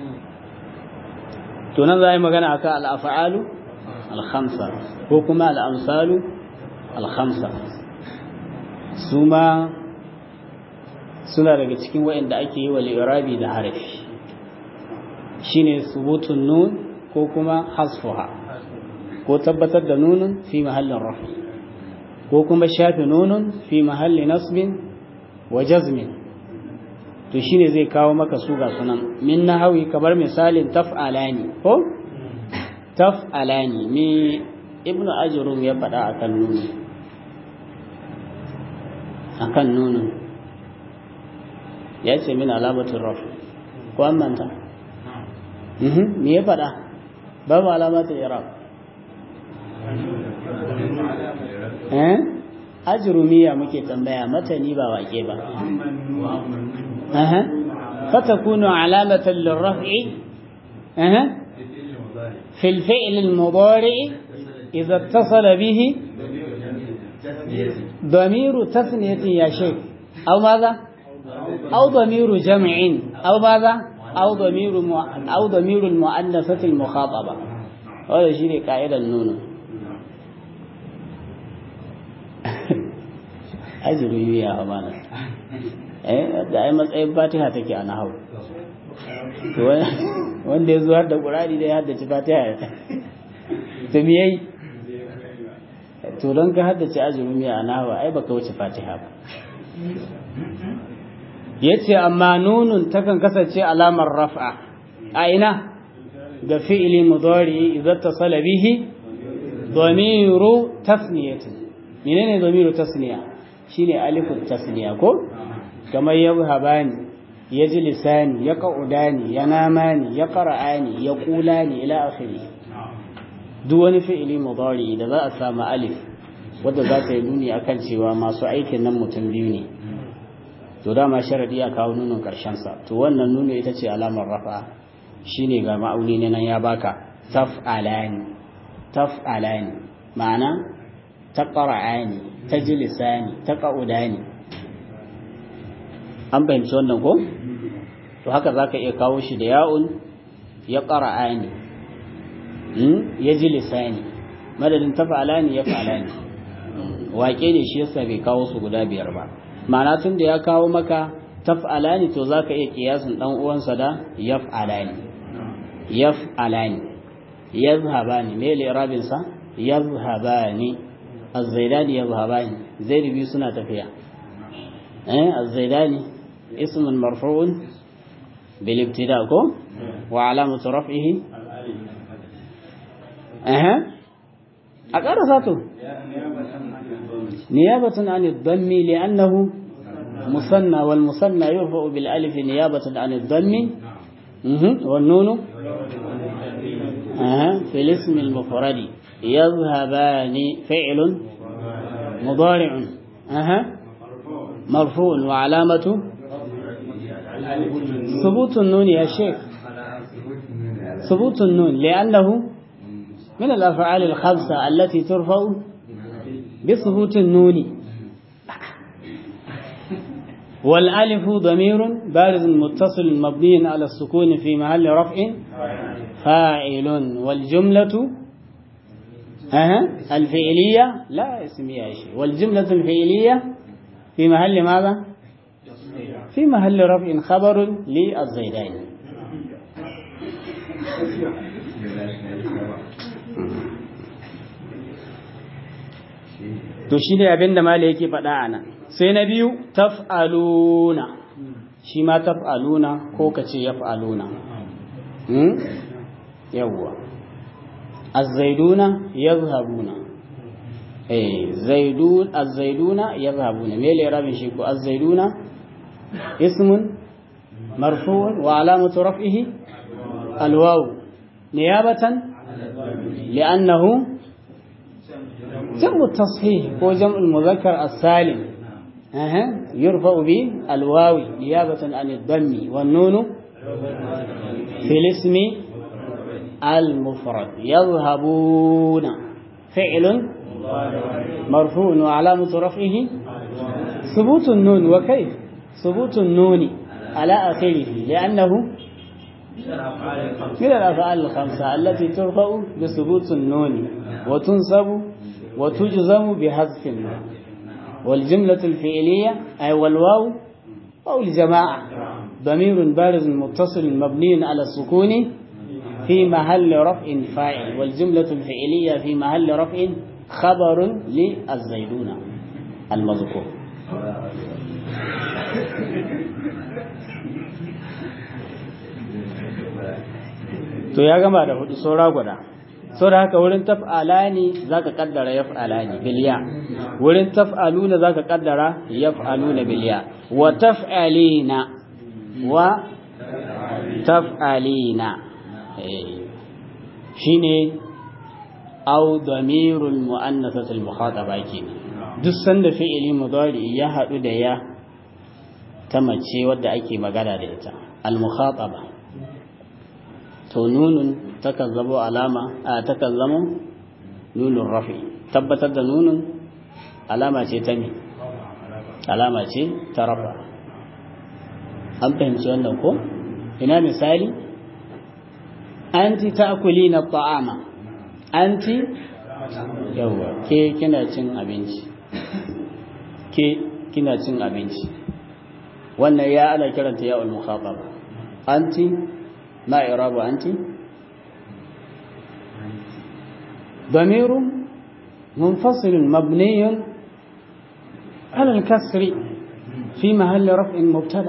tunan za a yi magana a kan al'afa'alu alhamsa ko kuma al'amsalu alhamsa su ma suna daga cikin waɗanda ake yi wa li'irabi da harafi shi ne subutun nun ko kuma hasfuha ko tabbatar da nunun fi mahallin rafi ko kuma shafe nunun fi mahalli nasbin wa jazmin to shine zai kawo maka su ga sunan min nahawi kamar misalin taf'alani ko taf'alani me ibnu ajrun ya faɗa akan nunu akan nunu ya ce min alamatin rafi ko an manta me ya faɗa babu alamatin iraq eh ajrumiya muke tambaya matani ba wake ba aha fatakunu alamatan lirraf'i aha في الفعل المضارع إذا اتصل به ضمير تثنية يا شيخ أو ماذا أو ضمير جمع أو ماذا أو ضمير أو ضمير المؤنثة المخاطبة هذا شيء قاعدة النون ajiru yuya a bana eh da ai matsayin fatiha take a nahau wanda ya zo har da qur'ani da ya haddace fatiha to me yayi to don ka haddace ajiru miya a nahau ai baka wuce fatiha ba yace amma nunun takan kasance alamar raf'a a ina ga fi'ili mudari idza tasala bihi dhamiru tasniyatin menene dhamiru tasniya shine alifut tasniya ko kamar yabhabani yajlisani yaqudani yanamani yaqra'ani yaqulani ila akhiri duk wani fi'ili mudari da za a samu alif wanda za ta yi nuni akan cewa masu aikin nan mutum biyu ne to dama sharadi ya kawo nunin karshen sa to wannan nuni ita ce alamar rafa shine ga ma'auni ne nan ya baka taf'alani taf'alani ma'ana taqra'ani tajlisani taqa'udani an fahimci wannan ko to haka zaka iya kawo shi da ya'un ya qara'ani ya jilisani madadin taf'alani ya fa'alani waƙe ne shi yasa bai kawo su guda biyar ba ma'ana tun da ya kawo maka taf'alani to zaka iya kiyasin dan uwansa da yaf'alani yaf'alani yazhabani me li'rabin sa yazhabani az-zaidani yazhabani zaid biyu suna tafiya eh az-zaidani ismun marfu'un bil ibtida ko wa alamatu raf'ihi eh أقرصته نيابة عن الضم لأنه مثنى والمثنى يرفع بالألف نيابة عن الضم والنون أه. في الاسم المفرد يذهبان فعل مضارع أه. مرفوع وعلامة ثبوت النون يا شيخ ثبوت النون لأنه من الأفعال الخمسة التي ترفع بثبوت النون والألف ضمير بارز متصل مبني على السكون في محل رفع فاعل والجملة أه الفعلية لا اسمية شيء والجملة الفعلية في محل ماذا؟ في محل رفع خبر للزيدين to shi ne abin da mala yake faɗa a nan sai na biyu taf'aluna shi ma taf'aluna ko ka ce yaf'aluna yawwa azzaiduna yazhabuna eh zaidun azzaiduna yazhabuna me le rabin shi ko azzaiduna ismun marfu'un wa alamatu raf'ihi alwaw niyabatan li'annahu جمع التصحيح هو جمع المذكر السالم أه. يرفع بالواو نيابة عن الضم والنون في الاسم المفرد يذهبون فعل مرفوع وعلامة رفعه ثبوت النون وكيف ثبوت النون على آخره لأنه من الأفعال الخمسة التي ترفع بثبوت النون وتنصب وتجزم بحذف النون والجملة الفعلية أي والواو أو الجماعة ضمير بارز متصل مبني على السكون في محل رفع فاعل والجملة الفعلية في محل رفع خبر للزيدون المذكور to ya gama da hudu saura guda saboda haka wurin taf'alani zaka kaddara yaf'alani biliya wurin taf'aluna zaka kaddara yaf'aluna biliya wa taf'alina wa taf'alina shine aw damirul mu'annasatul mukhataba kenan duk sanda fi'ili mudari ya hadu da ya ta mace wadda ake magana da ita al mukhataba to nunun takan zamo alama a takan zamo nunun rafi tabbatar da nunun alama ce ta me alama ce ta rafa an fahimci wannan ko ina misali anti ta'kulina ta'ama anti yawa ke kina cin abinci ke kina cin abinci wannan ya ana kiranta ya ul mukhataba anti ما إعراب أنت ضمير منفصل مبني على الكسر في محل رفع مبتدا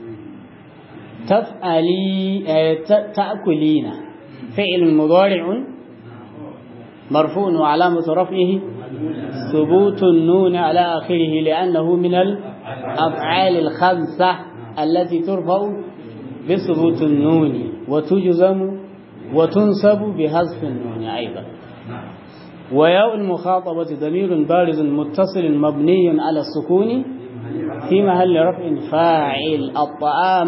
تفعلي تأكلين فعل مضارع مرفوع وعلامة رفعه ثبوت النون على آخره لأنه من الأفعال الخمسة التي ترفع بثبوت النون وتجزم وتنسب بحذف النون أيضا وياء المخاطبة ضمير بارز متصل مبني على السكون في محل رفع فاعل الطعام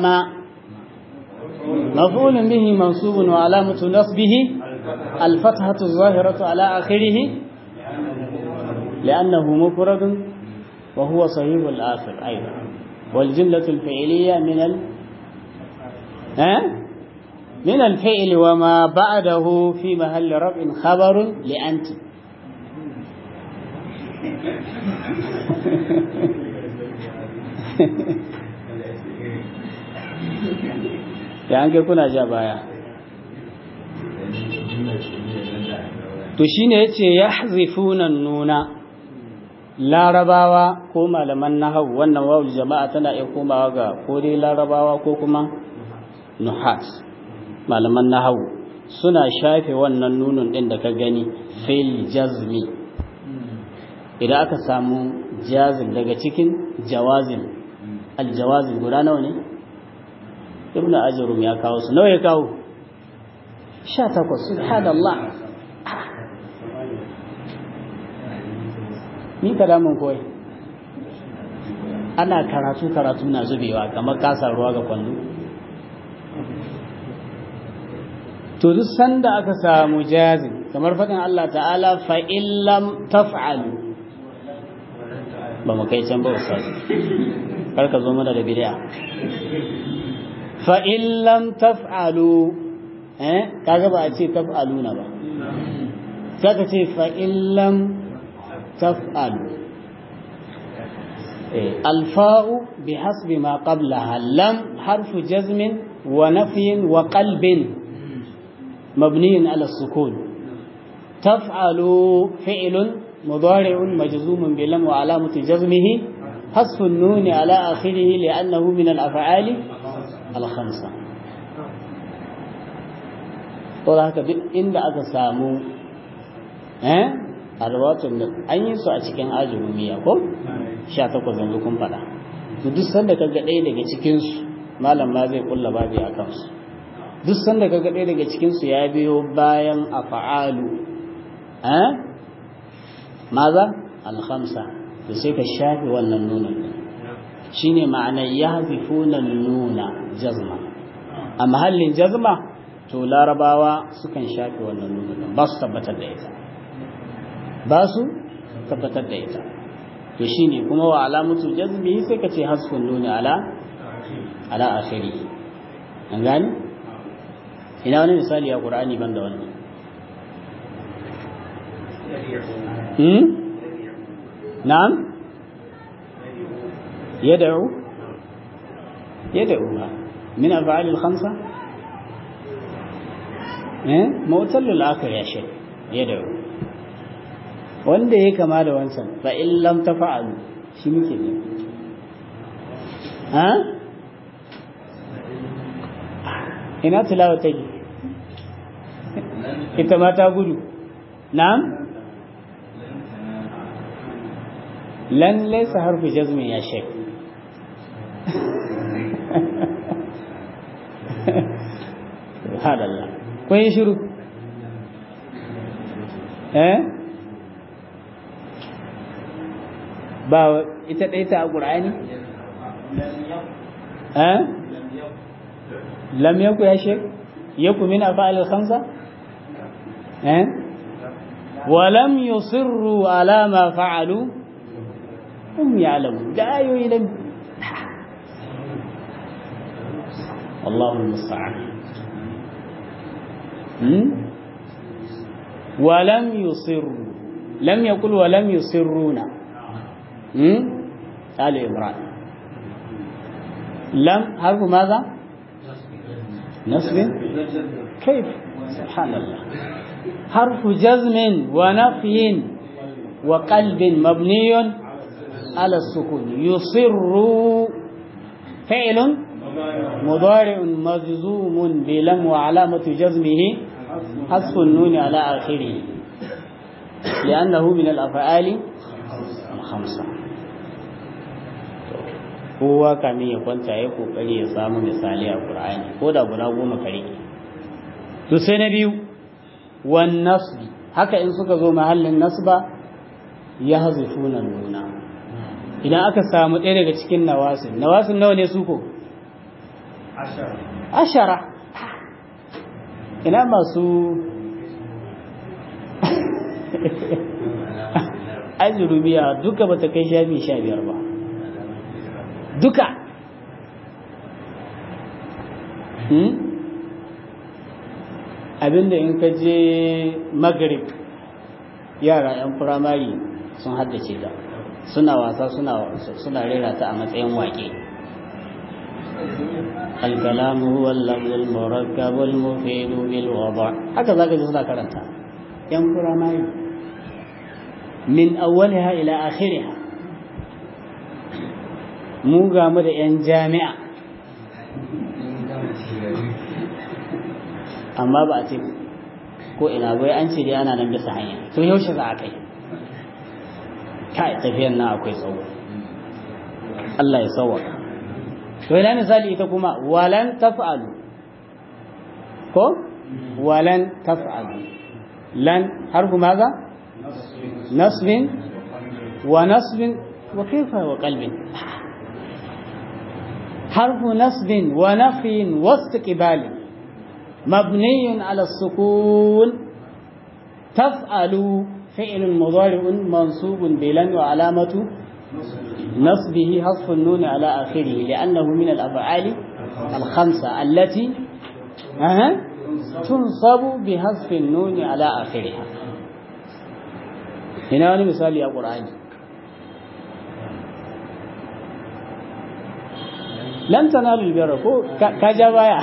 مفعول به منصوب وعلامة نصبه الفتحة الظاهرة على آخره لأنه مفرد وهو صحيح الآخر أيضا والجملة الفعلية من ال ها؟ من الفعل وما بعده في محل رفع خبر لأنت da an kai kuna ja baya to shine yace yahzifuna nuna larabawa ko malaman nahawu wannan wawul jama'a tana iya komawa ga ko dai larabawa ko kuma nuhat malaman nahawu suna shafe wannan nunun din da ka gani fil jazmi idan aka samu jazim daga cikin jawazim aljawazim guda nawa ne ibn ajrum ya kawo su nawa ya kawo 18 subhanallah ni ka damun koyi ana karatu karatu na zubewa kamar kasar ruwa ga kwallo to duk sanda aka samu jazim kamar faɗin Allah ta'ala fa illam taf'alu ba mu kai can ba ustaz kar ka zo mana da bid'a fa illam taf'alu eh kaga ba a ce taf'aluna ba sai ka ce fa illam taf'alu الفاء بحسب ما قبلها لم حرف جزم ونفي وقلب مبني على السكون تفعل فعل مضارع مجزوم بلم وعلامة جزمه حذف النون على آخره لأنه من الأفعال الخمسة to haka duk inda aka samu eh alwatun an yi su a cikin ajurumiya ko 18 yanzu kun faɗa to duk sanda kaga ɗaya daga cikin su malam ma zai kulla babi a kansu duk sanda kaga ɗaya daga cikin su ya biyo bayan af'alu eh maza al-khamsa to sai ka shafi wannan nunan shine ma'anar yahzifuna nuna jazma a mahallin jazma to larabawa sukan shafi wannan nunan ba su tabbatar da ita ba su tabbatar da ita to shine kuma wa alamatu jazmi sai ka ce hasfun nuni ala ala akhiri an gani ina wani misali a qur'ani banda wannan hmm na'am yad'u yad'u min af'al al-khamsa eh mawtal al-akhir ya shay yad'u wanda ya kama da wancan fa in lam tafa'alu shi muke ne ha ina tilawa take ita ma ta gudu na'am lan laysa harfu jazmi ya shay subhanallah kun yi shiru eh ba ita ɗaya ta a ƙur'ani? eh lam yaku ya shek yaku min afa'al khamsa eh wa lam yusirru ala ma fa'alu hum ya'lamu da ayoyi lam wallahu musta'an hmm wa lam yusirru lam yaqul wa lam yusirruna آل إمران لم حرف ماذا نصب كيف سبحان الله حرف جزم ونفي وقلب مبني على السكون يصر فعل مضارع مجزوم بلم وعلامة جزمه حذف النون على آخره لأنه من الأفعال الخمسة kowa kamin ya kwanta ya kokari ya samu misali a Qur'ani ko da guda goma kare to sai na biyu wan nasb haka in suka zo mahallin nasba ya hazifuna nuna idan aka samu ɗaya daga cikin nawasin nawasin nawa ne su ko ashara ina masu ajurubiya duka bata kai shafi sha biyar ba duka abinda in ka je magrib yara 'yan firamare sun haddace ta suna wasa suna rera ta a matsayin waƙe الكلام هو اللفظ المركب المفيد بالوضع haka zaka ji suna karanta yan firamare min awwaliha ila akhiriha mu ga mu da 'yan jami'a amma ba a ce ko ina bai an ce dai ana nan bisa hanya to yaushe za a kai kai tafiyan nan akwai tsawo Allah ya sauwaka to ina misali ita kuma walan taf'alu ko walan taf'alu lan harfu maza nasbin wa nasbin wa kaifa wa qalbin حرف نصب ونفي واستقبال مبني على السكون تفعل فعل مضارع منصوب بلن وعلامة نصبه حذف النون على آخره لأنه من الأفعال الخمسة التي أه تنصب بحذف النون على آخرها هنا مثال يا قرآن lan tanalu albirra ko ka ja baya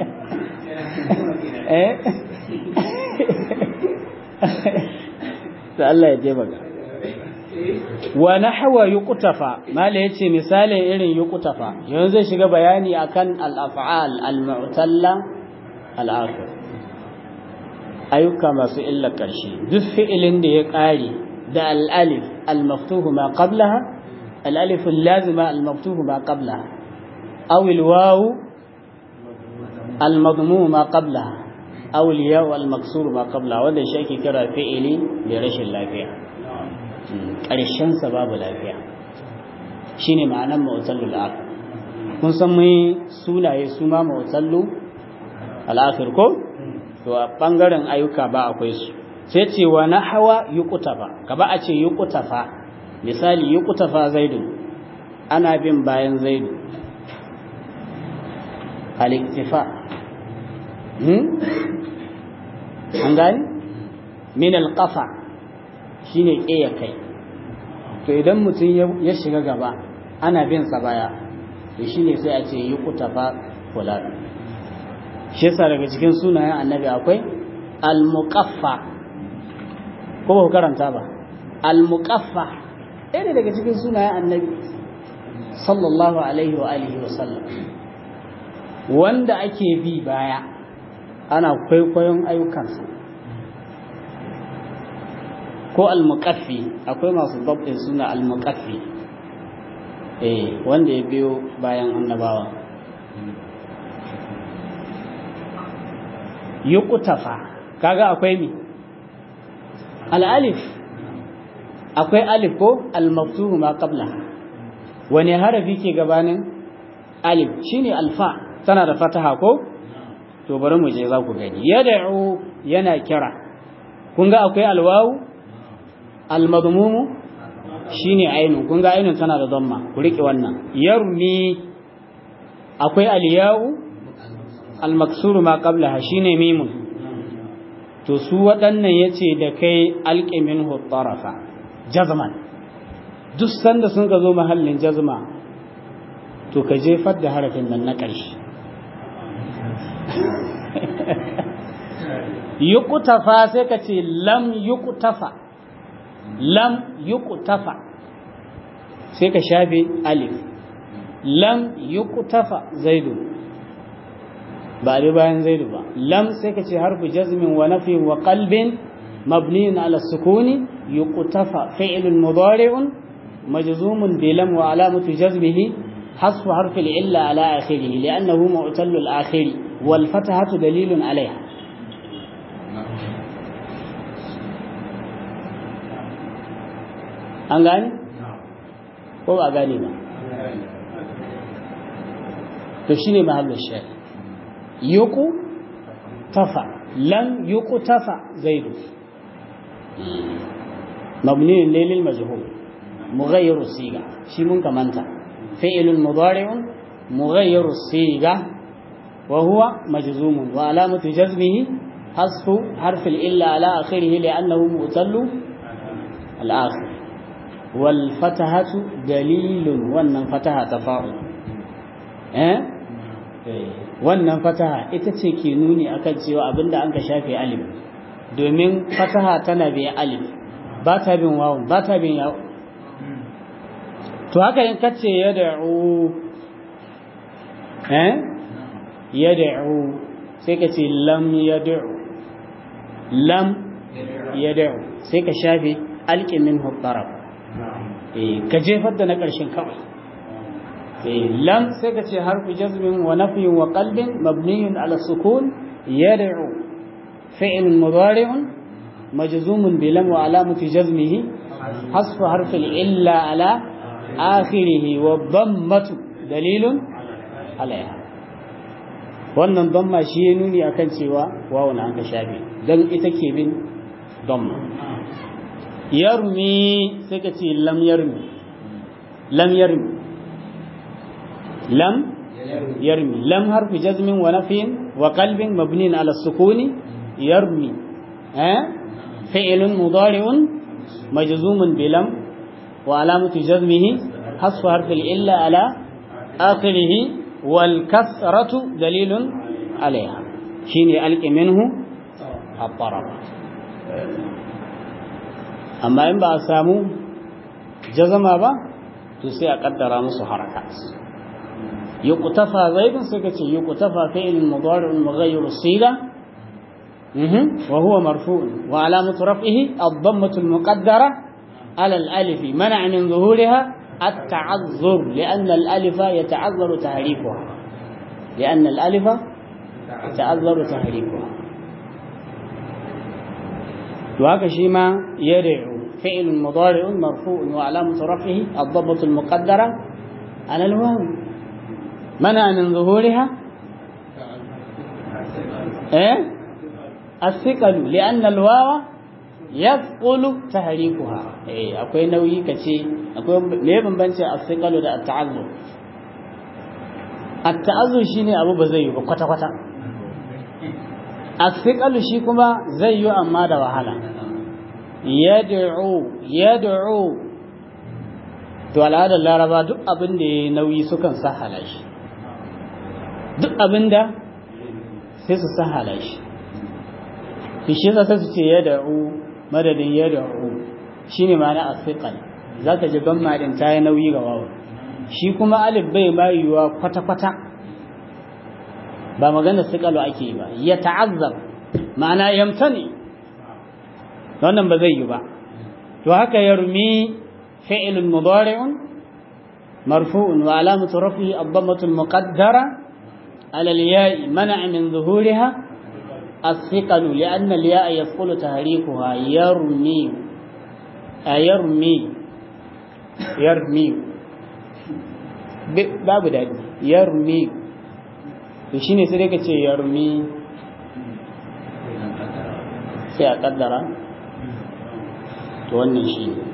eh da Allah ya taimaka wa nahwa yuqtafa mala yace misalin irin yuqtafa yanzu zai shiga bayani akan al-af'al al-mu'talla al-akhir ayyuka masu illa karshe duk fi'ilin da ya kare da al-alif al-maftuhu ma qablaha al-alif al-lazima al-maftuhu ma qablaha aw al-waw al-madmum ma qablaha aw al-ya al-maksur ma qablaha wanda shi ake kira fi'ili da rashin lafiya ƙarshensa babu lafiya shi ne ma'anan ma'utallu al'afir kun san mai sunaye su ma ma'utallu al'afir ko? to a ɓangaren ayyuka ba akwai su sai ce wa na hawa yi kutafa ka ba a ce yi kutafa misali yi kutafa zaidu ana bin bayan zaidu aliktifa an gani min alƙafa shi ne ƙeya kai to idan mutum ya shiga gaba ana bin sa baya to shi ne sai a ce yi kutafa fulan shi yasa daga cikin sunayen annabi akwai al-muqaffa ko ba ku karanta ba al-muqaffa ɗaya daga cikin sunayen annabi sallallahu alaihi wa alihi wa sallam wanda ake bi baya ana kwaikwayon ayyukansa ko almuqaffi akwai masu dabbin suna almuqaffi eh wanda ya biyo bayan annabawa yuqtafa kaga akwai mi al-alif akwai alif ko al-maftuhu ma qabla wani harafi ke gabanin alif shine alfa tana da fataha ko to bari mu je za ku gani yad'u yana kira kun ga akwai alwawu almadmumu shine ainun kun ga ainun tana da damma ku rike wannan yarmi akwai alyau almaksuru ma qablaha shine mimun to su waɗannan yace da kai alqi minhu tarafa jazman duk sanda sun ka zo mahallin jazma to ka jefar da harafin nan na ƙarshe yuqtafa sai ka ce lam yuqtafa lam yuqtafa sai ka shafe alif lam yuqtafa zaidu ba dai bayan zaidu ba lam sai ka ce harfu jazmin wa nafin wa qalbin mabniun ala sukuni yuqtafa fi'lun mudari'un majzumun bi lam wa alamatu jazmihi حذف حرف العلة على آخره لأنه معتل الآخر والفتحة دليل عليها an gane? ko ba gane ba to shi ne mahallin shari yuku tafa lam yuku tafa zaidu mabniyin lailil majhul mughayyiru siga shi mun kamanta fi'ilun mudari'un mughayyiru siga wa huwa majzumun wa alamatu jazmihi hasfu harfil illa ala akhirih li'annahu mu'tallu al-akhir والفتحة دليل wannan fataha tafa'ul eh wannan fataha ita ce ke nuni akan cewa abinda an ka shafe alif domin fataha tana bi alif ba ta bin wawun ba ta bin yawo to haka in kace yad'u eh yad'u sai ka ce lam yad'u lam yad'u sai ka shafe alqi minhu taraf ka jefar da na ƙarshen kawai lam sai ka ce harfi jazmin wa nafiyin wa qalbin mabniyun ala sukun yad'u fi'l mudari'un majzumun bi lam wa alamati jazmihi hasfu harfi illa ala akhirih wa dhammatu dalilun alaiha wannan dhamma shi ya nuni akan cewa wawun an ka shafe dan ita ke bin dhamma yarmi sai ka ce lam yarmi lam yarmi lam yarmi lam harfi jazmin wa nafin wa qalbin mabnin ala sukuni yarmi eh fi'lun mudari'un majzumun bi lam wa alamatu jazmihi hasfu harfi illa ala akhirih wal kasratu dalilun alaiha shine alqi minhu at-taraf amma in ba a samu jazama ba to sai a kaddara musu harakat yuqtafa zaidun sai kace yuqtafa fi'l mudari' mughayyir sila wa huwa marfu' wa alamatu raf'ihi ad-dammatu al-muqaddara ala al-alif man'a min zuhuriha at-ta'azzur li'anna al-alifa yata'azzaru tahrifuha li'anna al-alifa yata'azzaru tahrifuha to haka shi ma yad'u فعل مضارع مرفوع وعلامة رفعه الضبط المقدرة على الواو منع من ظهورها ايه الثقل لأن الواو يثقل تحريكها ايه akwai nauyi kace akwai me bambanci الثقل da التعذر التعذر shine abu ba zai yi ba kwata kwata الثقل shi kuma zai yi amma da wahala yad'u yad'u to al'adar laraba duk abin da ya nauyi sukan sahala shi duk abin da sai su sahala shi to shi yasa su ce yad'u madadin yad'u shine ma'ana asqal zaka ji gamma din ta yi nauyi ga wawu shi kuma alif bai bayuwa kwata kwata ba magana siqalu ake yi ba ya ta'azzab ma'ana yamtani wannan ba zai yi ba to haka yarmi fi'lun mudari'un marfu'un wa alamatu rafihi ad-dammatu al-muqaddara ala al-ya'i man'a min zuhuriha الثقل لأن الياء يثقل تحريكها يرمي يرمي يرمي babu daɗi yarmi to shine sai dai ka ce yarmi sai a kaddara to wannan shi ne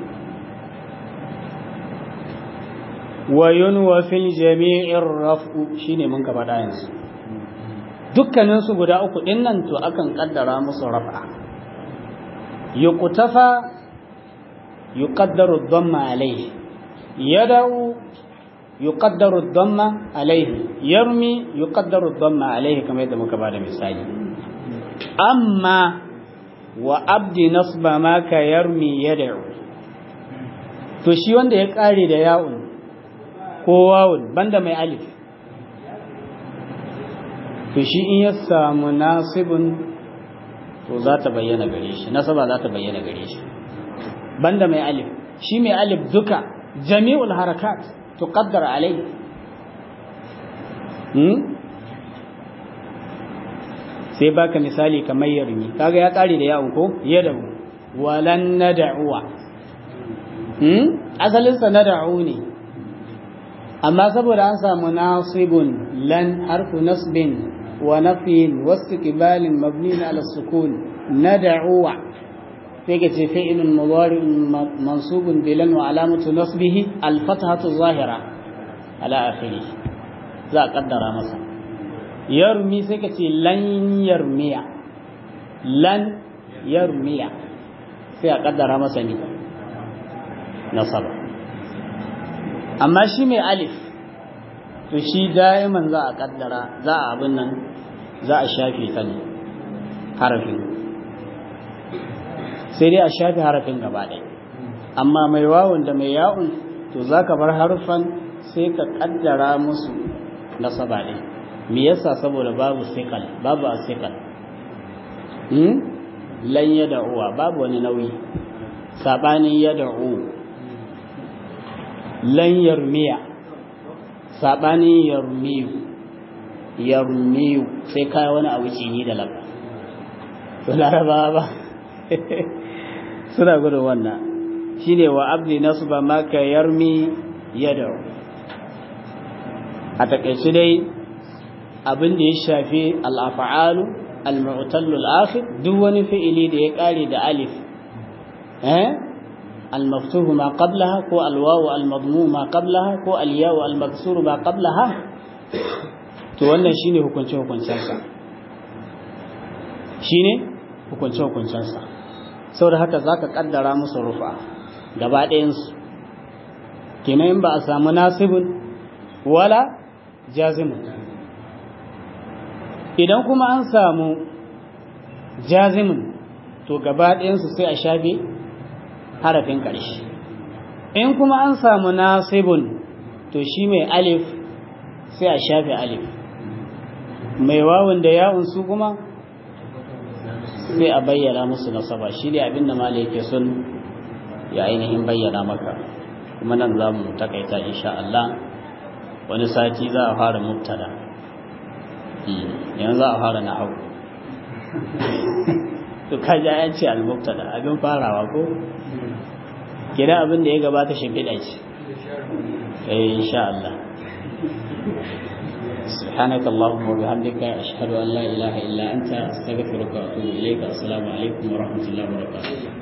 wayun wa fil jami'ir raf'u shine mun ka faɗa yanzu dukkanin su guda uku din nan to akan kaddara musu raf'a yuqtafa yuqaddaru dhamma alayhi yad'u yuqaddaru dhamma alayhi yarmi yuqaddaru dhamma alayhi kamar yadda muka bada misali amma wa abdi nasba ma ka yarmi yad'u to shi wanda ya kare da ya'un ko wawun banda mai alif to shi in ya samu nasibun to za ta bayyana gare shi nasaba za ta bayyana gare shi banda mai alif shi mai alif duka jami'ul harakat tuqaddar alayhi hmm? sai baka misali kamar yarmi kaga ya kare da yawon ko yadahu walan nad'uwa hmm asalin sa nad'u ne amma saboda an samu nasibun lan harfu nasbin wa nafyin wastiqbalin mabni ala sukun nad'uwa sai ka ce fi'lun mudari'un mansubun bilan wa alamatu nasbihi al-fathatu zahira ala akhirih za a kaddara masa yarmi sai ka ce lan yarmiya lan yarmiya sai a kaddara masa ne nasaba amma shi mai alif to shi da'iman za a kaddara za a abin nan za a shafe ta ne harafin sai dai a shafe harafin gaba ɗaya amma mai wawun da mai ya'un to za ka bar harufan sai ka kaddara musu nasaba ɗin me yasa saboda babu sikal babu asikal hmm lan yad'uwa babu wani nauyi sabanin yad'u lan yarmiya sabanin yarmiyu yarmiyu sai kai wani abu cini da labba to laraba ba suna gudun wannan shine wa abdi nasba maka yarmi yad'u a takaice dai abin da ya shafi al'afa'alu al-mu'tallu al-akhir duk wani fi'ili da ya kare da alif eh al-maftuhu ma qablaha ko al-wawu al-madmum ma qablaha ko al-yawu al-maksuru ma qablaha to wannan shine hukunce hukuncen sa shine hukunce hukuncen sa saboda haka zaka kaddara musu rufa gaba ɗayan su kenan in ba a samu nasibun wala jazimun idan kuma an samu jazimin to gaba ɗayansu sai a shafe harafin ƙarshe in kuma an samu nasibun to shi mai alif sai a shafe alif mai wawun da ya'un su kuma sai a bayyana musu nasaba shi ne abin da mala yake son ya ainihin bayyana maka kuma nan za mu takaita insha Allah wani sati za a fara mubtada yanzu za a fara na hau to kaji ya ce al-mubtada abin farawa ko kira abin da ya gabata shimfiɗa ce eh insha Allah سبحانك اللهم وبحمدك أشهد أن لا إله إلا أنت أستغفرك وأتوب إليك السلام عليكم ورحمة الله وبركاته